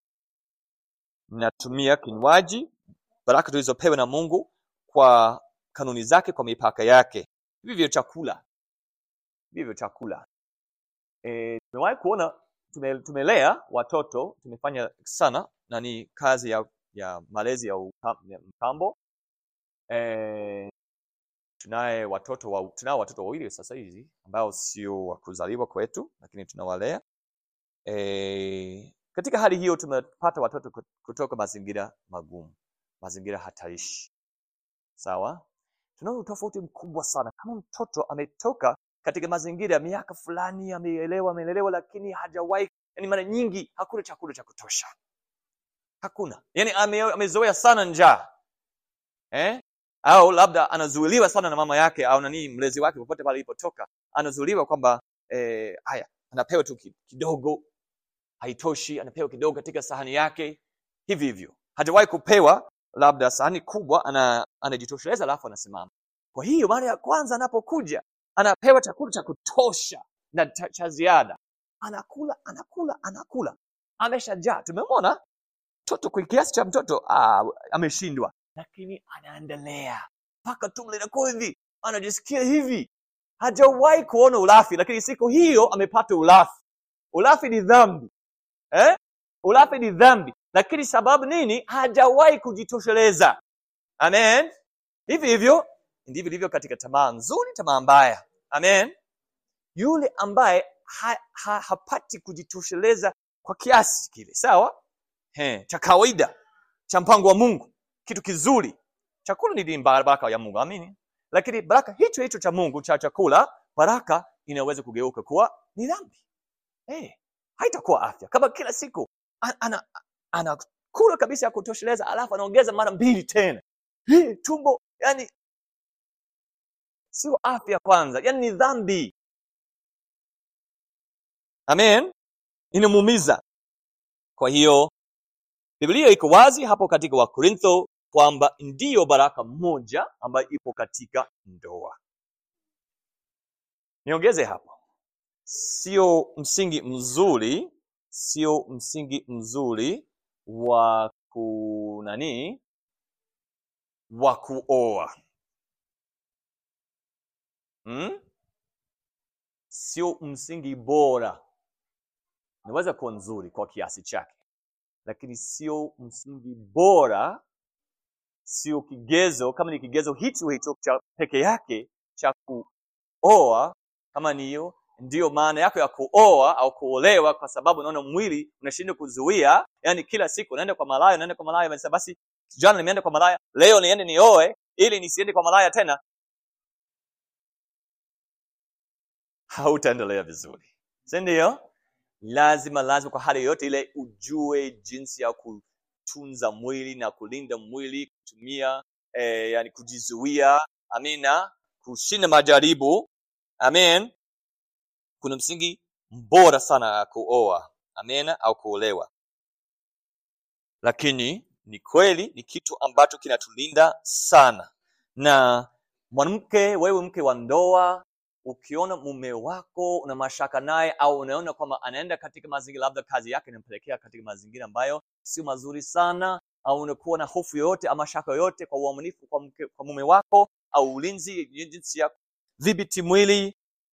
natumia kinywaji baraka tulizopewa na mungu kwa kanuni zake kwa mipaka yake vivyo chakula vivyo chakula e, tumewahi kuona tume, tumelea watoto tumefanya sana na ni kazi ya, ya malezi ya, uka, ya mtambo e, tunaye watoto wa, tunao watoto wawili sasa hivi ambao sio wa kuzaliwa kwetu lakini tunawalea e, katika hali hiyo tumepata watoto kut- kutoka mazingira magumu mazingira hatarishi sawa tunaona utofauti mkubwa sana kama mtoto ametoka katika mazingira ya miaka fulani ameelewa ameelelewa lakini hajawahi yani mara nyingi hakuna chakula cha kutosha hakuna yani ame, amezoea sana njaa eh? au labda anazuiliwa sana na mama yake au nanii mlezi wake popote pale ilipotoka anazuiliwa kwamba eh, haya anapewa tu ki- kidogo haitoshi anapewa kidogo katika sahani yake hivi hivyo hajawahi kupewa labda sahani kubwa ana anajitosheleza alafu anasimama kwa hiyo mara ya kwanza anapokuja anapewa chakula cha kutosha na cha, cha ziada anakula anakula anakula ameshajaa tumemwona mtoto kwa kiasi cha mtoto ah, ameshindwa lakini anaendelea mpaka tumbo linakuwa hivi anajisikia hivi hajawahi kuona ulafi lakini siku hiyo amepata ulafi ulafi ni dhambi eh? ulafi ni dhambi lakini sababu nini hajawahi kujitosheleza amen hivi hivyo ndivyo ilivyo katika tamaa nzuri tamaa mbaya amen yule ambaye ha, ha, hapati kujitosheleza kwa kiasi kile sawa He, cha kawaida cha mpango wa mungu kitu kizuri chakula ni baraka ya mungu amini lakini baraka hicho hicho cha mungu cha chakula baraka inaweza kugeuka kuwa ni dhambi hey, haitakuwa afya kama kila siku anakula ana, ana anakula kabisa ya kutosheleza alafu anaongeza mara mbili tena hey, tumbo yani sio afya kwanza yani ni dhambi amen inamuumiza kwa hiyo biblia iko wazi hapo katika wakorintho kwamba ndiyo baraka moja ambayo ipo katika ndoa niongeze hapo sio msingi mzuri sio msingi mzuri wa ku nani wa kuoa hmm? sio msingi bora inaweza kuwa nzuri kwa kiasi chake lakini sio msingi bora sio kigezo kama ni kigezo hicho hicho cha peke yake cha kuoa kama ni hiyo ndiyo maana yako ya kuoa au kuolewa kwa sababu unaona mwili unashindwa kuzuia yani kila siku unaenda kwa malaya unaenda kwa malaya unasema basi jana nimeenda kwa malaya leo niende nioe ili nisiende kwa malaya tena hautaendelea vizuri si ndio lazima lazima kwa hali yoyote ile ujue jinsi ya kutunza mwili na kulinda mwili kutumia eh, yani kujizuia amina kushinda majaribu amen kuna msingi bora sana ya kuoa amen au kuolewa lakini ni kweli ni kitu ambacho kinatulinda sana na mwanamke wewe mke wa ndoa ukiona mume wako una mashaka naye au unaona kwamba anaenda katika mazingira labda kazi yake inampelekea katika mazingira ambayo sio mazuri sana au unakuwa na hofu yoyote ama shaka yoyote kwa uaminifu kwa, mke, kwa mume wako au ulinzi jinsi ya dhibiti mwili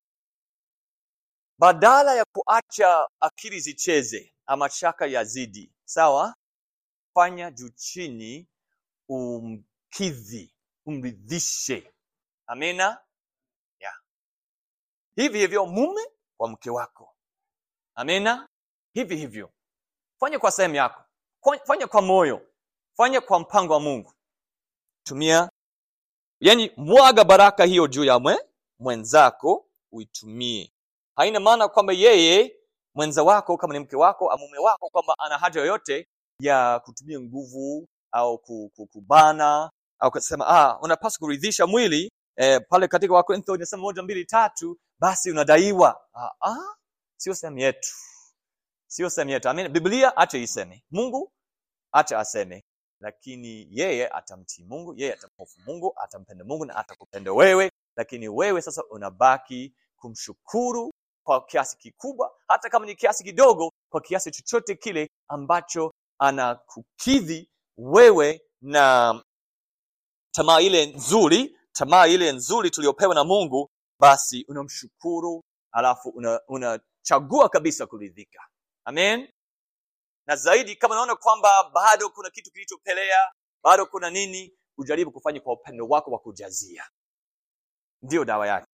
badala ya kuacha akili zicheze ama shaka yazidi sawa fanya juu chini umkidhi umridhishe amina yeah. hivi hivyo mume kwa mke wako amina hivi hivyo fanya kwa sehemu yako fanya kwa moyo fanya kwa mpango wa mungu tumia yani mwaga baraka hiyo juu ya mwe, mwenzako uitumie haina maana kwamba yeye mwenza wako kama ni mke wako au mume wako kwamba ana haja yoyote ya kutumia nguvu au kubana au kusema ah, unapaswa kuridhisha mwili eh, pale katika wakorintho inasema moja mbili tatu basi unadaiwa ah, ah, sio sehemu yetu sio sehemu yetu Amen. biblia acha iseme mungu acha aseme lakini yeye atamtii mungu yeye atamhofu mungu atampenda mungu na atakupenda wewe lakini wewe sasa unabaki kumshukuru kwa kiasi kikubwa hata kama ni kiasi kidogo kwa kiasi chochote kile ambacho anakukidhi wewe na tamaa ile nzuri tamaa ile nzuri tuliyopewa na mungu basi unamshukuru alafu unachagua una kabisa kuridhika amen na zaidi kama unaona kwamba bado kuna kitu kilichopelea bado kuna nini ujaribu kufanya kwa upendo wako wa kujazia ndiyo dawa yake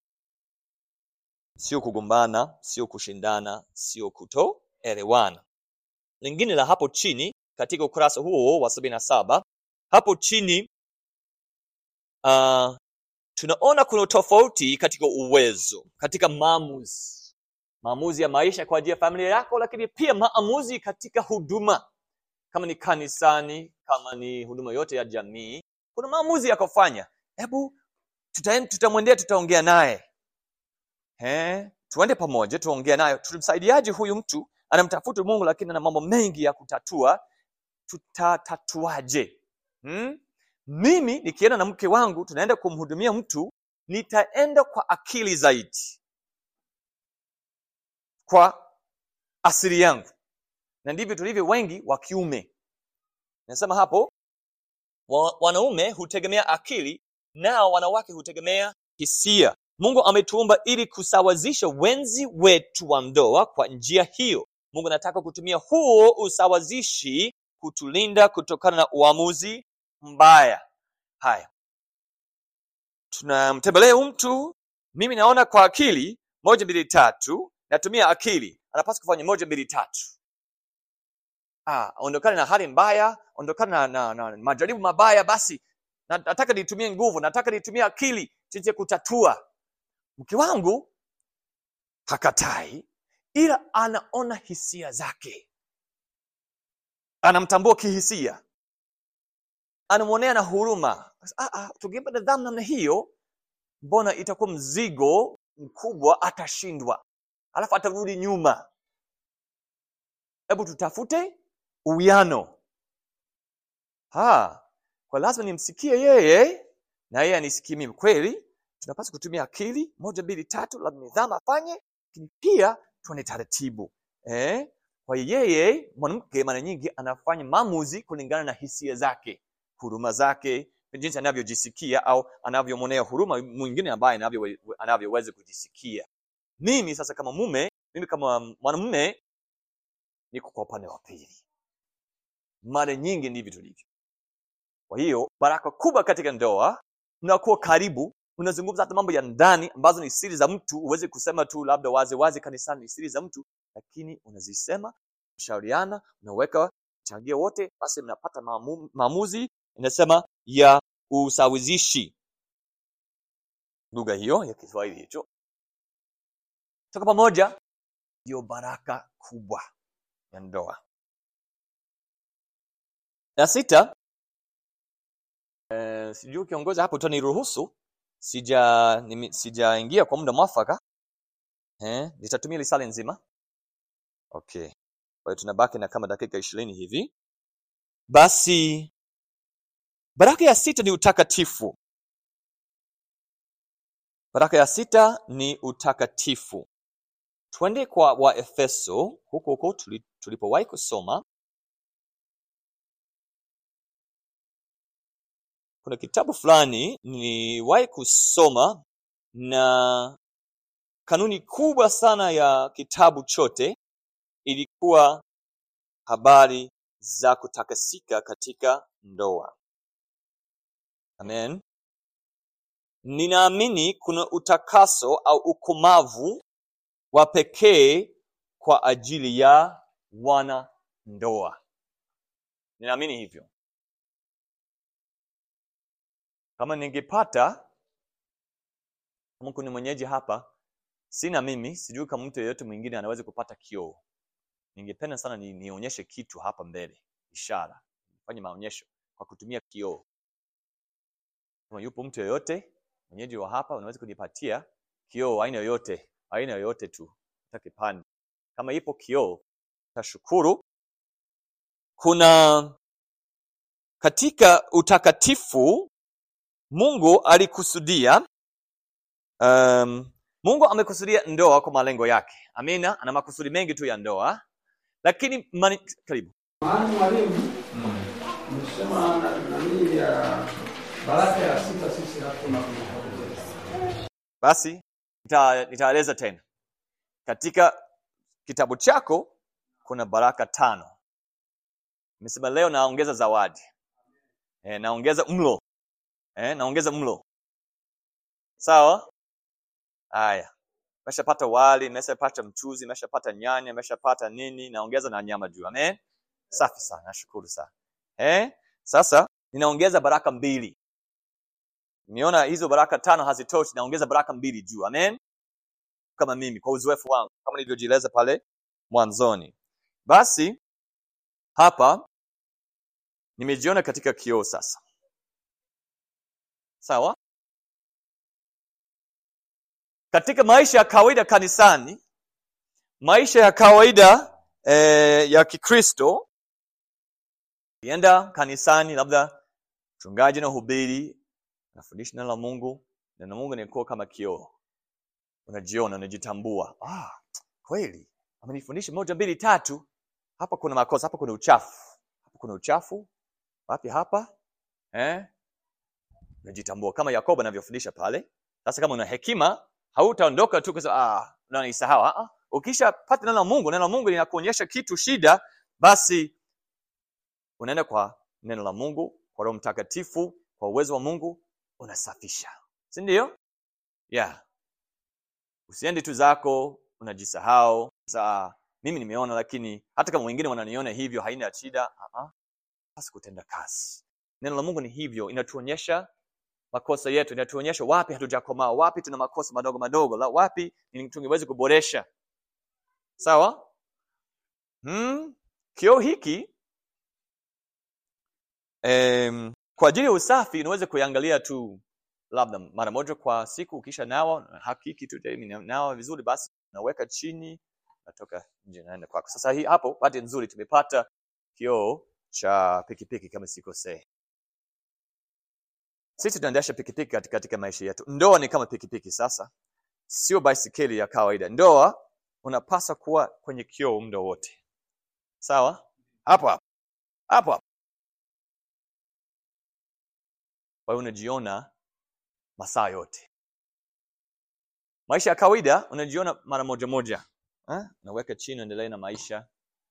sio kugombana sio kushindana sio kutoelewana lingine la hapo chini katika ukurasa huo wa sabini na saba hapo chini uh, tunaona kuna tofauti katika uwezo katika maamuzi maamuzi ya maisha kwa ajili ya familia yako lakini pia maamuzi katika huduma kama ni kanisani kama ni huduma yote ya jamii kuna maamuzi ya kufanya hebu tutamwendea tutaongea naye tuende pamoja tuongea naye tutamsaidiaje huyu mtu anamtafuta mungu lakini ana mambo mengi ya kutatua tutatatuaje hmm? mimi nikienda na mke wangu tunaenda kumhudumia mtu nitaenda kwa akili zaidi kwa asili yangu na ndivyo tulivyo wengi wa kiume nasema hapo wa, wanaume hutegemea akili nao wanawake hutegemea hisia mungu ametuumba ili kusawazisha wenzi wetu wa ndoa kwa njia hiyo mungu anataka kutumia huo usawazishi kutulinda kutokana na uamuzi mbaya haya tunamtembelea mtu mimi naona kwa akili moja mbili tatu natumia akili anapaswa kufanya moja mbili tatu ah, ondokane na hali mbaya ondokane na, na, na majaribu mabaya basi nataka nitumie nguvu nataka nitumie akili jinsi ya kutatua mke wangu hakatai ila anaona hisia zake anamtambua kihisia anamwonea na huruma ah, ah, tukimpa nidhamu namna hiyo mbona itakuwa mzigo mkubwa atashindwa alafu atarudi nyuma hebu tutafute uwiano kwa lazima nimsikie yeye na yeye anisikie mimi kweli tunapaswa kutumia akili moja mbili tatu labda nidhamu afanye lakini pia tuone taratibu eh? kwa yeye mwanamke mara nyingi anafanya maamuzi kulingana na hisia zake huruma zake jinsi anavyojisikia au anavyomwonea huruma mwingine ambaye anavyoweza anavyo kujisikia mimi sasa kama mume mimi kama mwanamume niko kwa upande wa pili mara nyingi ndivyo tulivyo kwa hiyo baraka kubwa katika ndoa mnakuwa karibu unazungumza hata mambo ya ndani ambazo ni siri za mtu uweze kusema tu labda wazi wazi kanisani ni siri za mtu lakini unazisema mshauriana unaweka changia wote basi mnapata maamu, maamuzi inasema ya usawizishi lugha hiyo ya kiswahili hicho toka pamoja ndiyo baraka kubwa ya ndoa na sita eh, sijui kiongozi hapo utaniruhusu sija nimi, sijaingia kwa muda mwafaka eh, nitatumia lisali nzima okay kwa hiyo tunabaki na kama dakika ishirini hivi basi baraka ya sita ni utakatifu baraka ya sita ni utakatifu twende kwa waefeso huko huko tulipowahi kusoma kuna kitabu fulani niliwahi kusoma na kanuni kubwa sana ya kitabu chote ilikuwa habari za kutakasika katika ndoa amen ninaamini kuna utakaso au ukomavu wa pekee kwa ajili ya wana ndoa ninaamini hivyo kama ningepata kama kuna mwenyeji hapa sina mimi sijui kama mtu yeyote mwingine anaweza kupata kioo ningependa sana ni, nionyeshe kitu hapa mbele ishara fanye maonyesho kwa kutumia kioo kama yupo mtu yeyote mwenyeji wa hapa unaweza kunipatia kioo aina yoyote aina yoyote tu hata kipande kama ipo kioo tashukuru kuna katika utakatifu mungu alikusudia um, mungu amekusudia ndoa kwa malengo yake amina ana makusudi mengi tu ya ndoa lakini mani, karibu Maana mwalimu umesema na- nani ya baraka ya sita sisi hatuna kuipoteza. basi nita- nitaeleza tena katika kitabu chako kuna baraka tano nimesema leo naongeza zawadi e, naongeza mlo e, naongeza mlo sawa haya meshapata wali meshapata mchuzi meshapata nyanya meshapata nini naongeza na nyama juu amen safi sana nashukuru sana eh? sasa ninaongeza baraka mbili niona hizo baraka tano hazitoshi naongeza baraka mbili juu amen kama mimi kwa uzoefu wangu kama nilivyojieleza pale mwanzoni basi hapa nimejiona katika kioo sasa sawa katika maisha ya kawaida kanisani maisha ya kawaida eh, ya kikristo kienda kanisani labda mchungaji na hubiri nafundisha neno la mungu neno la mungu nikuwa kama kioo unajiona unajitambua ah, kweli amenifundisha moja mbili tatu hapa kuna makosa hapa kuna uchafu hapa kuna uchafu wapi hapa eh? unajitambua kama yakobo anavyofundisha pale sasa kama una hekima hautaondoka tu kusema ah, unanisahau ah, ah. ukishapata neno la mungu neno la mungu linakuonyesha kitu shida basi unaenda kwa neno la mungu kwa roho mtakatifu kwa uwezo wa mungu unasafisha si ndio yeah usiendi tu zako unajisahau saa mimi nimeona lakini hata kama wengine wananiona hivyo haina shida uh-uh. basi kutenda kazi neno la mungu ni hivyo inatuonyesha makosa yetu inatuonyesha wapi hatujakomaa wapi tuna makosa madogo madogo la wapi ni- tungeweza kuboresha sawa hmm? kioo hiki em, kwa ajili ya usafi unaweza kuiangalia tu labda mara moja kwa siku ukisha nawa hakiki tu "Hey, mimi nawa vizuri basi naweka chini natoka nje naenda kwako sasa hii hapo bahati nzuri tumepata kioo cha pikipiki kama sikosei sisi tunaendesha pikipiki katika, katika maisha yetu ndoa ni kama pikipiki sasa sio baisikeli ya kawaida ndoa unapaswa kuwa kwenye kioo muda wote sawa hapo hapo hapo hapo kwa hiyo unajiona masaa yote maisha ya kawaida unajiona mara moja moja eh? unaweka chini uendelee na maisha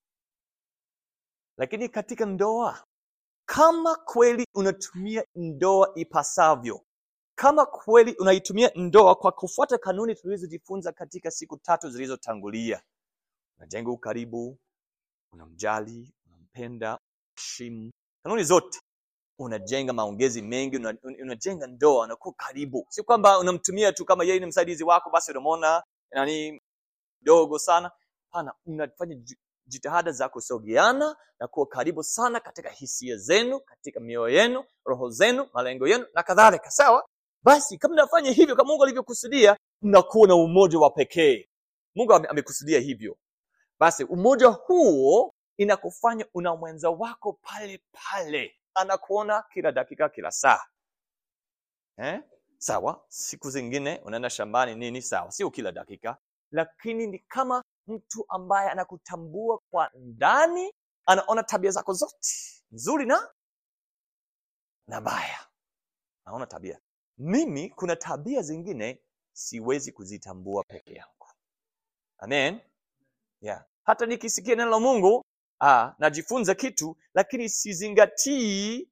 lakini katika ndoa kama kweli unatumia ndoa ipasavyo kama kweli unaitumia ndoa kwa kufuata kanuni tulizojifunza katika siku tatu zilizotangulia unajenga ukaribu unamjali unampenda heshimu kanuni zote unajenga maongezi mengi una- un- unajenga ndoa unakuwa karibu si kwamba unamtumia tu kama yeye ni msaidizi wako basi unamwona nani dogo sana hapana unafanya ji- jitihada za kusogeana na kuwa karibu sana katika hisia zenu katika mioyo yenu roho zenu malengo yenu na kadhalika sawa basi kama mnafanya hivyo kama mungu alivyokusudia mnakuwa na umoja wa pekee mungu ame- amekusudia hivyo basi umoja huo inakufanya una mwenza wako pale pale anakuona kila dakika kila saa eh? sawa siku zingine unaenda shambani nini sawa sio kila dakika lakini ni kama mtu ambaye anakutambua kwa ndani anaona tabia zako zote nzuri na na baya naona tabia mimi kuna tabia zingine siwezi kuzitambua peke yangu amen yeah. hata nikisikia neno la mungu ah, najifunza kitu lakini sizingatii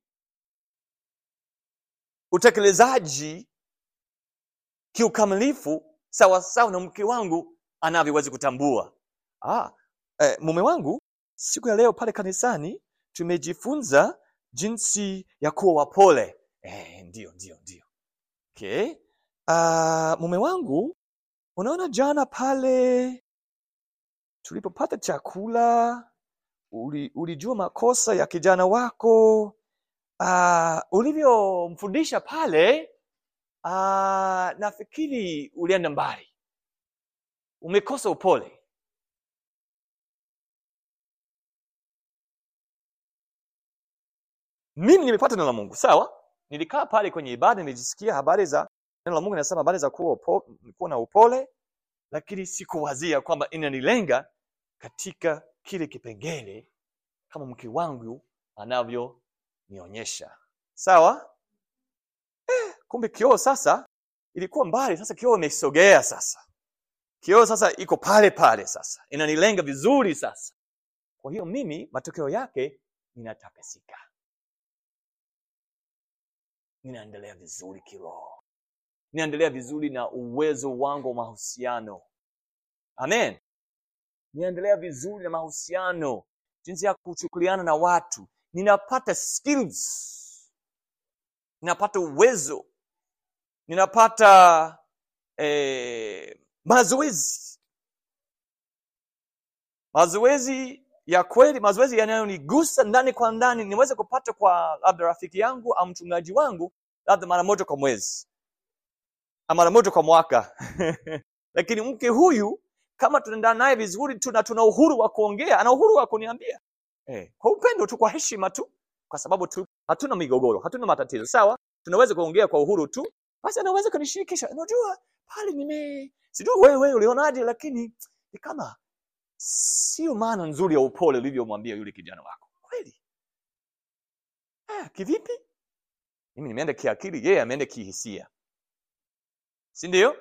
utekelezaji kiukamilifu sawasawa na mke wangu anavyoweza kutambua ah, eh, mume wangu siku ya leo pale kanisani tumejifunza jinsi ya kuwa wapole eh, ndio ndio ndio okay. uh, mume wangu unaona jana pale tulipopata chakula uli, ulijua makosa ya kijana wako uh, ulivyomfundisha pale uh, nafikiri ulienda mbali umekosa upole mimi nimepata neno la mungu sawa nilikaa pale kwenye ibada nilijisikia habari za neno la mungu linasema habari za kuwa, upo, kuwa na upole lakini sikuwazia kwamba inanilenga katika kile kipengele kama mke wangu anavyonionyesha sawa eh, kumbe kioo sasa ilikuwa mbali sasa kioo imesogea sasa kioo sasa iko pale pale sasa inanilenga vizuri sasa kwa hiyo mimi matokeo yake ninatakasika ninaendelea vizuri kiroho ninaendelea vizuri na uwezo wangu wa mahusiano amen ninaendelea vizuri na mahusiano jinsi ya kuchukuliana na watu ninapata skills ninapata uwezo ninapata eh, mazoezi mazoezi ya kweli mazoezi yanayonigusa ndani kwa ndani niweze kupata kwa labda rafiki yangu au mchungaji wangu labda mara moja kwa mwezi ama mara moja kwa mwaka lakini mke huyu kama tunaendana naye vizuri tu na tuna uhuru wa kuongea ana uhuru wa kuniambia eh, kwa upendo tu kwa heshima tu kwa sababu tu hatuna migogoro hatuna matatizo sawa tunaweza kuongea kwa uhuru tu basi anaweza kunishirikisha unajua pale nime sijui wewe ulionaje lakini ni kama sio maana nzuri ya upole ulivyomwambia yule kijana wako kweli ah, kivipi mimi nimeenda kiakili yeye ameenda kihisia si ndio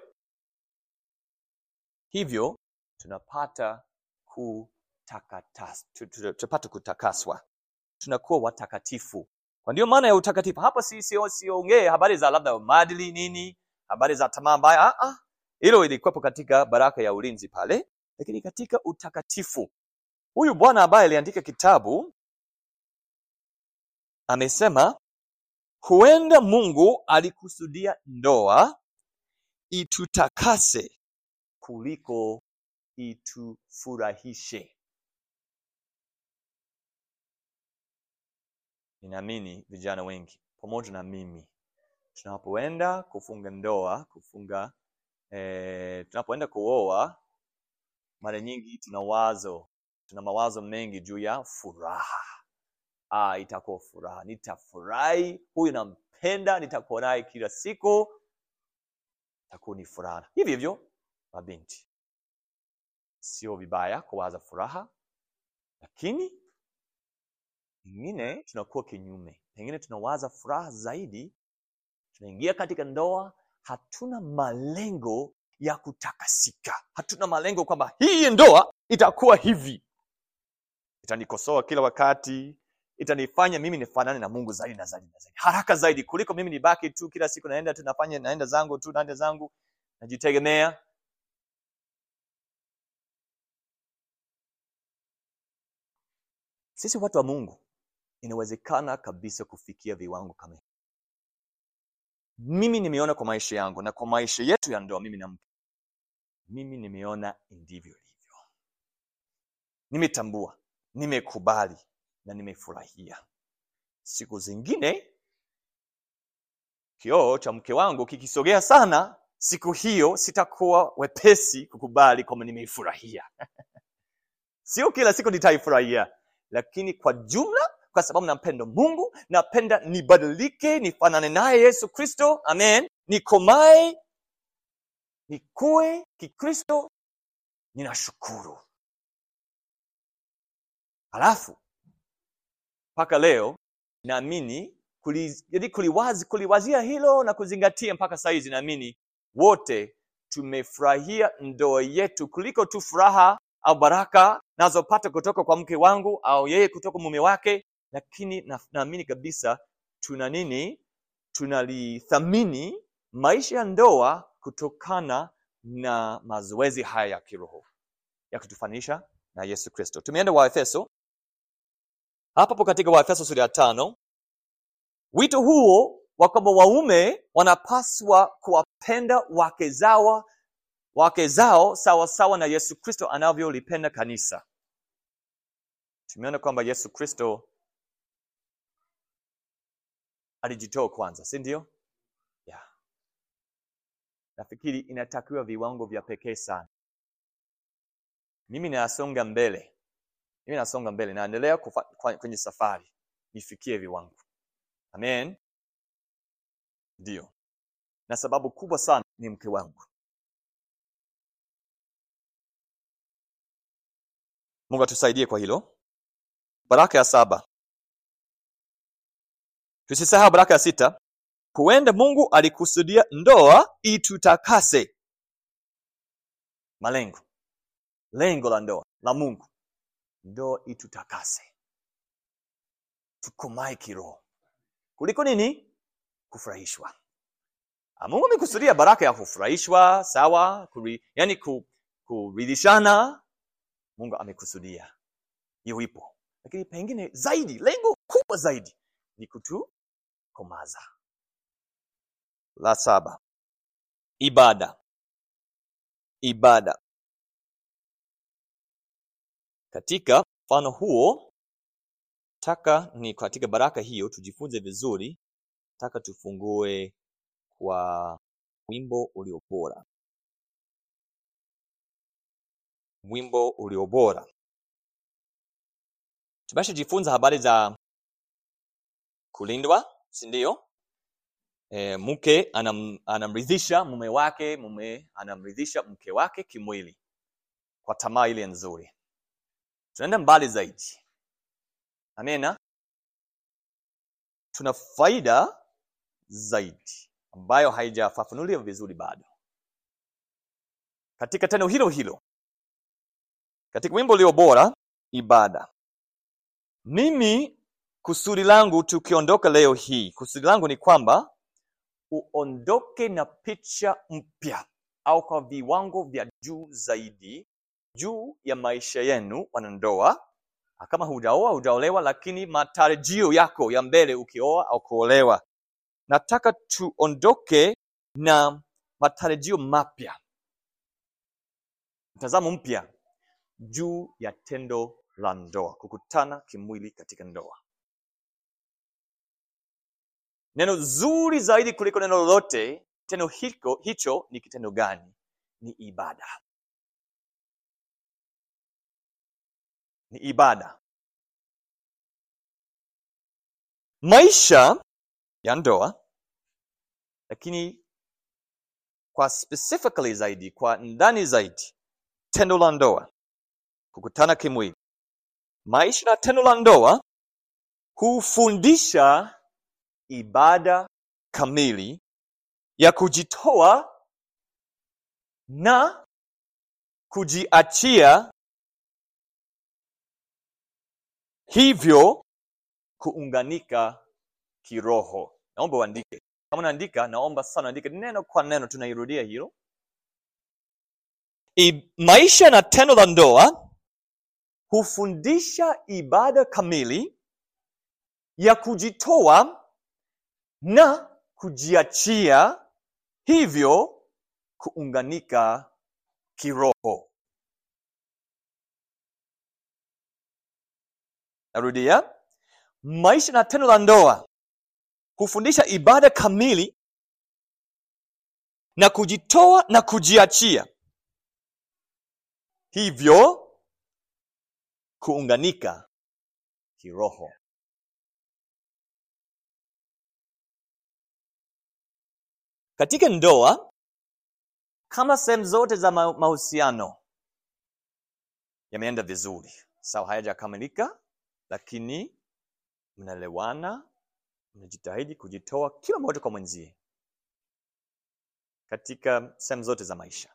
hivyo tunapata kutakatas tu- tu- tunapata kutakaswa tunakuwa watakatifu kwa ndio maana ya utakatifu hapa si sio siongee habari za labda maadili nini habari za tamaa mbaya ah, ah. hilo ilikuwepo katika baraka ya ulinzi pale lakini katika utakatifu huyu bwana ambaye aliandika kitabu amesema huenda mungu alikusudia ndoa itutakase kuliko itufurahishe ninaamini vijana wengi pamoja na mimi tunapoenda kufunga ndoa kufunga eh, tunapoenda kuoa mara nyingi tuna wazo tuna mawazo mengi juu ya furaha ah, itakuwa furaha nitafurahi huyu nampenda nitakuwa naye kila siku itakuwa ni furaha hivyo hivyo mabinti sio vibaya kuwaza furaha lakini pengine tunakuwa kinyume pengine tunawaza furaha zaidi tunaingia katika ndoa hatuna malengo ya kutakasika hatuna malengo kwamba hii ndoa itakuwa hivi itanikosoa kila wakati itanifanya mimi nifanane na mungu zaidi na zaidi na zaidi haraka zaidi kuliko mimi nibaki tu kila siku naenda tu nafanya naenda zangu tu naenda zangu najitegemea sisi watu wa mungu inawezekana kabisa kufikia viwango kama hivi mimi nimeona kwa maisha yangu na kwa maisha yetu ya ndoa mimi na mke mimi nimeona ndivyo ilivyo nimetambua nimekubali na nimefurahia siku zingine kioo cha mke wangu kikisogea sana siku hiyo sitakuwa wepesi kukubali kwamba nimeifurahia sio kila siku nitaifurahia lakini kwa jumla kwa sababu nampenda mungu napenda nibadilike nifanane naye yesu kristo amen nikomae nikue kikristo ninashukuru halafu mpaka leo naamini kuli, yaani kuliwazi, kuliwazia hilo na kuzingatia mpaka saizi naamini wote tumefurahia ndoa yetu kuliko tu furaha au baraka nazopata kutoka kwa mke wangu au yeye kutoka mume wake lakini na- naamini kabisa tuna nini tunalithamini maisha ya ndoa kutokana na mazoezi haya ya kiroho ya kutufanisha na yesu kristo tumeenda waefeso hapapo katika waefeso sura ya tano wito huo wa kwamba waume wanapaswa kuwapenda wake zao wake zao sawa sawa na yesu kristo anavyolipenda kanisa tumeona kwamba yesu kristo alijitoa kwanza si ndio yeah. nafikiri inatakiwa viwango vya pekee sana mimi nasonga mbele mimi nasonga mbele naendelea kufa- kwa- kwenye safari nifikie viwango amen ndio na sababu kubwa sana ni mke wangu. Mungu atusaidie kwa hilo. Baraka ya saba, tusisahau baraka ya sita. Huenda Mungu alikusudia ndoa itutakase. Malengo, lengo la ndoa la Mungu, ndoa itutakase, tukomae kiroho kuliko nini? Kufurahishwa. Ah, Mungu amekusudia baraka ya kufurahishwa, sawa, kuri, yani ku, kuridhishana. Mungu amekusudia hiyo ipo, lakini pengine zaidi, lengo kubwa zaidi ni kutukomaza. La saba, ibada. Ibada katika mfano huo, taka ni katika baraka hiyo tujifunze vizuri. Taka tufungue kwa wimbo ulio bora, wimbo ulio bora. Tumeshajifunza habari za kulindwa, si ndio? E, mke anam, anamridhisha mume wake, mume anamridhisha mke wake kimwili kwa tamaa ile nzuri. Tunaenda mbali zaidi, amena. Tuna faida zaidi ambayo haijafafanuliwa vizuri bado katika tendo hilo hilo, katika wimbo ulio bora, ibada. Mimi kusudi langu tukiondoka leo hii, kusudi langu ni kwamba uondoke na picha mpya au kwa viwango vya juu zaidi juu ya maisha yenu wanandoa. Kama hujaoa hujaolewa, lakini matarajio yako ya mbele ukioa au kuolewa, nataka tuondoke na matarajio mapya, mtazamo mpya juu ya tendo la ndoa, kukutana kimwili katika ndoa. Neno zuri zaidi kuliko neno lolote, tendo hiko, hicho ni kitendo gani? Ni ibada, ni ibada. Maisha ya ndoa, lakini kwa specifically zaidi, kwa ndani zaidi, tendo la ndoa, kukutana kimwili, maisha na tendo la ndoa hufundisha ibada kamili ya kujitoa na kujiachia, hivyo kuunganika kiroho. Naomba uandike, kama unaandika, naomba sana andike neno kwa neno, tunairudia hilo. I, maisha na tendo la ndoa hufundisha ibada kamili ya kujitoa na kujiachia, hivyo kuunganika kiroho. Narudia, maisha na tendo la ndoa hufundisha ibada kamili na kujitoa na kujiachia, hivyo kuunganika kiroho. Katika ndoa, kama sehemu zote za ma- mahusiano yameenda vizuri, sawa, hayajakamilika, lakini mnaelewana, mnajitahidi kujitoa kila mmoja kwa mwenzie katika sehemu zote za maisha,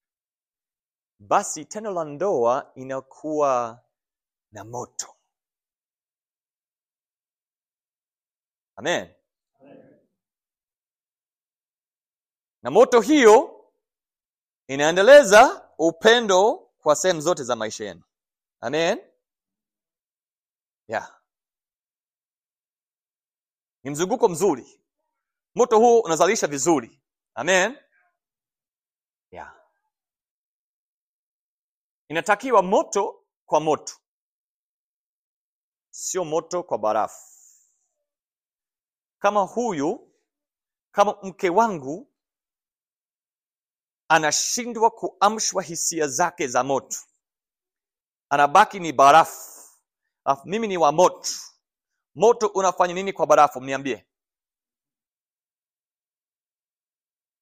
basi tendo la ndoa inakuwa na moto. Amen. Na moto hiyo inaendeleza upendo kwa sehemu zote za maisha yenu. Amen. Yeah. Ni mzunguko mzuri. Moto huo unazalisha vizuri. Amen. Yeah. Inatakiwa moto kwa moto, sio moto kwa barafu. Kama huyu, kama mke wangu anashindwa kuamshwa hisia zake za moto, anabaki ni barafu, alafu mimi ni wa moto. Moto unafanya nini kwa barafu? Mniambie.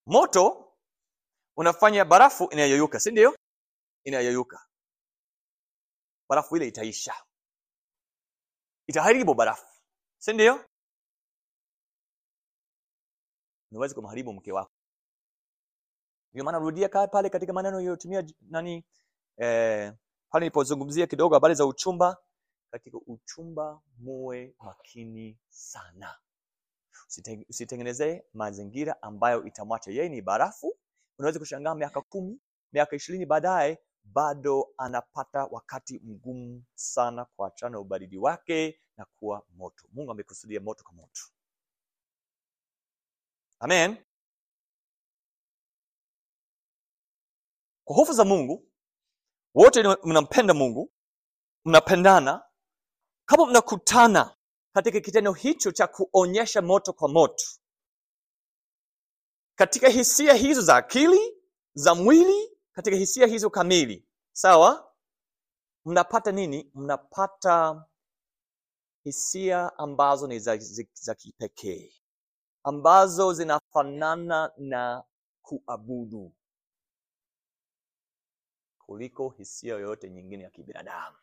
moto unafanya barafu inayoyuka si ndio inayoyuka barafu ile itaisha itaharibu barafu si ndio unaweza kumharibu mke wako ndio maana rudia kaa pale katika maneno yaliyotumia j- nani eh, pale nilipozungumzia kidogo habari za uchumba katika uchumba muwe makini sana Usite- usitengenezee mazingira ambayo itamwacha yeye ni barafu unaweza kushangaa miaka kumi miaka ishirini baadaye bado anapata wakati mgumu sana kuachana na ubaridi wake na kuwa moto mungu amekusudia moto kwa moto amen kwa hofu za mungu wote ni- mnampenda mungu mnapendana kama mnakutana katika kitendo hicho cha kuonyesha moto kwa moto katika hisia hizo za akili za mwili katika hisia hizo kamili sawa mnapata nini mnapata hisia ambazo ni za, za, za kipekee ambazo zinafanana na kuabudu kuliko hisia yoyote nyingine ya kibinadamu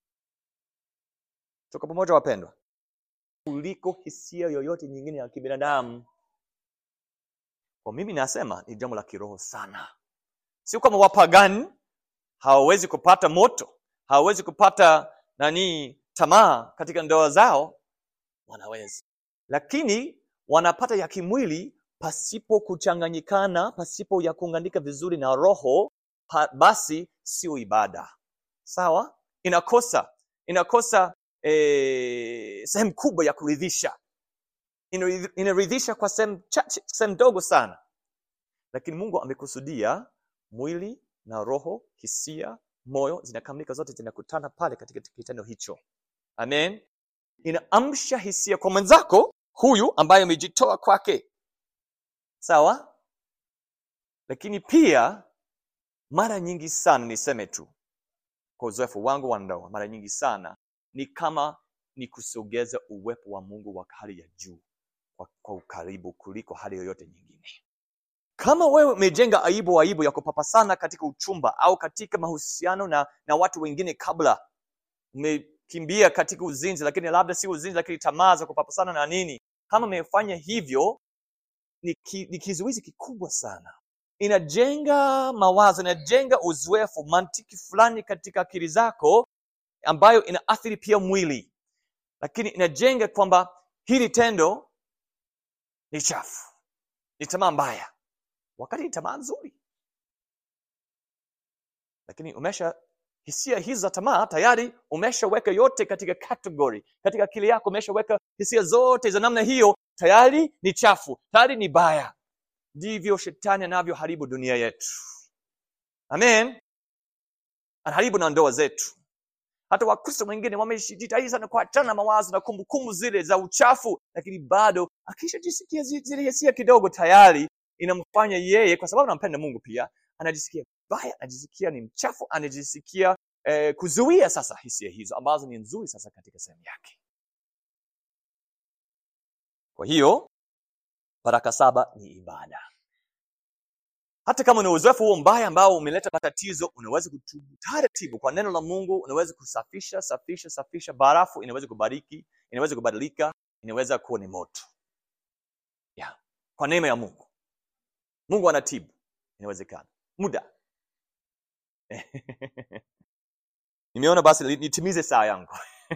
tuko pamoja wapendwa kuliko hisia yoyote nyingine ya kibinadamu kwa mimi nasema ni jambo la kiroho sana sio kama wapagani hawawezi kupata moto hawawezi kupata nani tamaa katika ndoa zao wanaweza lakini wanapata ya kimwili pasipo kuchanganyikana pasipo ya kuunganika vizuri na roho pa, basi sio ibada sawa inakosa inakosa eh, sehemu kubwa ya kuridhisha Inaridhi- inaridhisha kwa sehemu chache sehemu ndogo sana lakini mungu amekusudia mwili na roho hisia moyo zinakamilika zote zinakutana pale katika kitendo hicho amen inaamsha hisia kwa mwenzako huyu ambaye amejitoa kwake sawa lakini pia mara nyingi sana niseme tu kwa uzoefu wangu wa ndoa mara nyingi sana ni kama ni kusogeza uwepo wa mungu wa hali ya juu kwa, kwa ukaribu kuliko hali yoyote nyingine kama wewe umejenga aibu aibu ya kupapasana katika uchumba au katika mahusiano na, na watu wengine kabla umekimbia katika uzinzi lakini labda si uzinzi lakini tamaa za kupapasana na nini kama umefanya hivyo ni, ki, ni kizuizi kikubwa sana inajenga mawazo inajenga uzoefu mantiki fulani katika akili zako ambayo inaathiri pia mwili lakini inajenga kwamba hili tendo ni chafu ni tamaa mbaya wakati ni tamaa nzuri lakini umesha hisia hizi za tamaa tayari umeshaweka yote katika category katika akili yako umeshaweka hisia zote za namna hiyo tayari ni chafu tayari ni baya ndivyo shetani anavyoharibu dunia yetu amen anaharibu na ndoa zetu hata wakristo wengine wamejitahidi sana kuachana na mawazo na kumbukumbu zile za uchafu lakini bado akishajisikia zi- zile hisia kidogo tayari inamfanya yeye kwa sababu anampenda mungu pia anajisikia baya anajisikia ni mchafu anajisikia eh, kuzuia sasa hisia hizo ambazo ni nzuri sasa katika sehemu yake kwa hiyo baraka saba ni ibada hata kama una uzoefu huo mbaya ambao umeleta matatizo unaweza kutubu taratibu kwa neno la mungu unaweza kusafisha safisha safisha barafu inaweza kubariki inaweza kubadilika inaweza kuwa ni moto yeah. kwa neema ya mungu mungu anatibu inawezekana muda nimeona basi li- nitimize saa yangu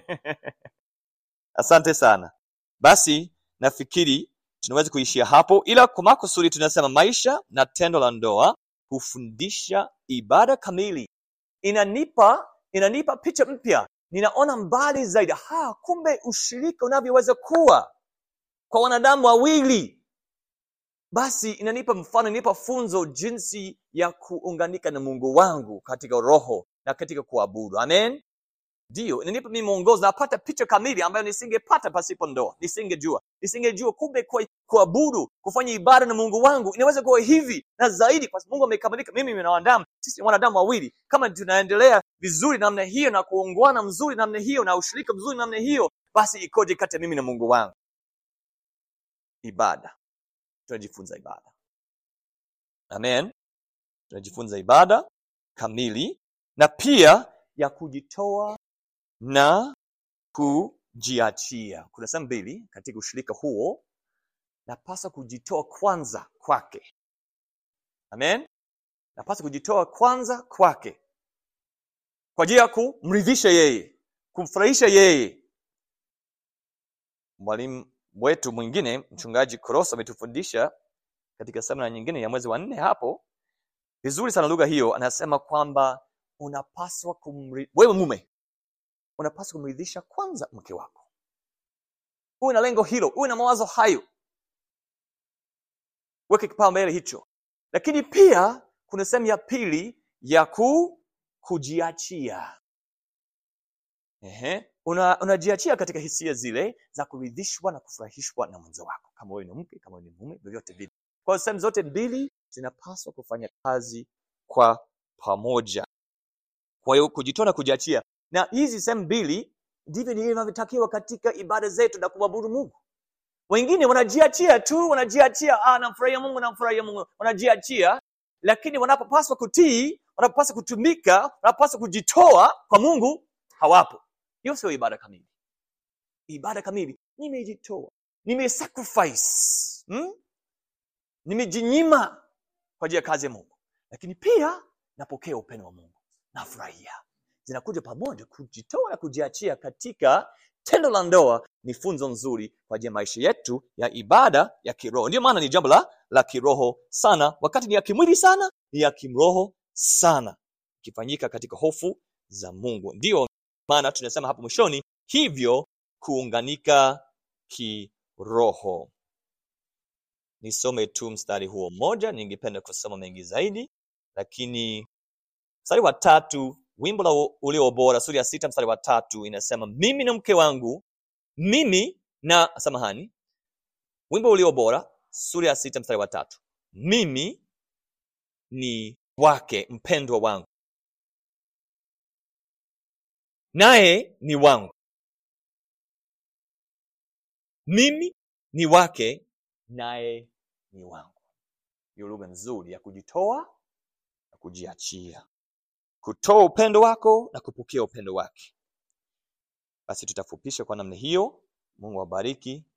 asante sana basi nafikiri tunaweza kuishia hapo ila kwa makusudi tunasema maisha na tendo la ndoa hufundisha ibada kamili inanipa inanipa picha mpya ninaona mbali zaidi ha kumbe ushirika unavyoweza kuwa kwa wanadamu wawili basi inanipa mfano inanipa funzo jinsi ya kuunganika na mungu wangu katika roho na katika kuabudu amen ndio inanipa mimi mwongozo napata picha kamili ambayo nisingepata pasipo ndoa nisingejua nisingejua kumbe kwa- kuabudu kufanya ibada na mungu wangu inaweza kuwa hivi na zaidi kwa sababu mungu amekamilika mimi na wanadamu sisi ni wanadamu wawili kama tunaendelea vizuri namna hiyo na kuungwana mzuri namna hiyo na ushirika mzuri namna hiyo basi ikoje kati ya mimi na mungu wangu ibada tunajifunza ibada amen tunajifunza ibada kamili na pia ya kujitoa na kujiachia kuna sehemu mbili katika ushirika huo napasa kujitoa kwanza kwake amen napasa kujitoa kwanza kwake kwa ajili ya kumridhisha yeye kumfurahisha yeye mwalimu wetu mwingine mchungaji koroso ametufundisha katika semina nyingine ya mwezi wa nne hapo vizuri sana lugha hiyo anasema kwamba unapaswa kumri... wewe mume unapaswa kumridhisha kwanza mke wako uwe na lengo hilo uwe na mawazo hayo weke kipaumbele hicho lakini pia kuna sehemu ya pili ya ku kujiachia Ehe. Una, unajiachia katika hisia zile za kuridhishwa na kufurahishwa na mwenzo wako kama wewe ni mke kama wewe ni mume vyovyote vile kwa hiyo sehemu zote mbili zinapaswa kufanya kazi kwa pamoja kwa hiyo kujitoa na kujiachia na hizi sehemu mbili ndivyo ninavyotakiwa katika ibada zetu na kumwabudu mungu wengine wanajiachia tu wanajiachia ah, namfurahia mungu namfurahia mungu wanajiachia lakini wanapopaswa kutii wanapopaswa kutumika wanapopaswa kujitoa kwa mungu hawapo hiyo sio ibada kamili ibada kamili nimejitoa nimesacrifice hmm? nimejinyima kwa ajili ya kazi ya mungu lakini pia napokea upendo wa mungu nafurahia zinakuja pamoja kujitoa na kujiachia katika tendo la ndoa ni funzo nzuri kwa ajili ya maisha yetu ya ibada ya kiroho ndio maana ni jambo la la kiroho sana wakati ni ya kimwili sana ni ya kimroho sana ikifanyika katika hofu za mungu ndiyo maana tunasema hapo mwishoni hivyo kuunganika kiroho nisome tu mstari huo mmoja ningependa kusoma mengi zaidi lakini mstari wa tatu wimbo la ulio bora sura ya sita mstari wa tatu inasema mimi na mke wangu mimi na samahani wimbo ulio bora sura ya sita mstari wa tatu mimi ni wake mpendwa wangu naye ni wangu mimi ni wake naye ni wangu hiyo lugha nzuri ya kujitoa na kujiachia kutoa upendo wako na kupokea upendo wake basi tutafupisha kwa namna hiyo mungu awabariki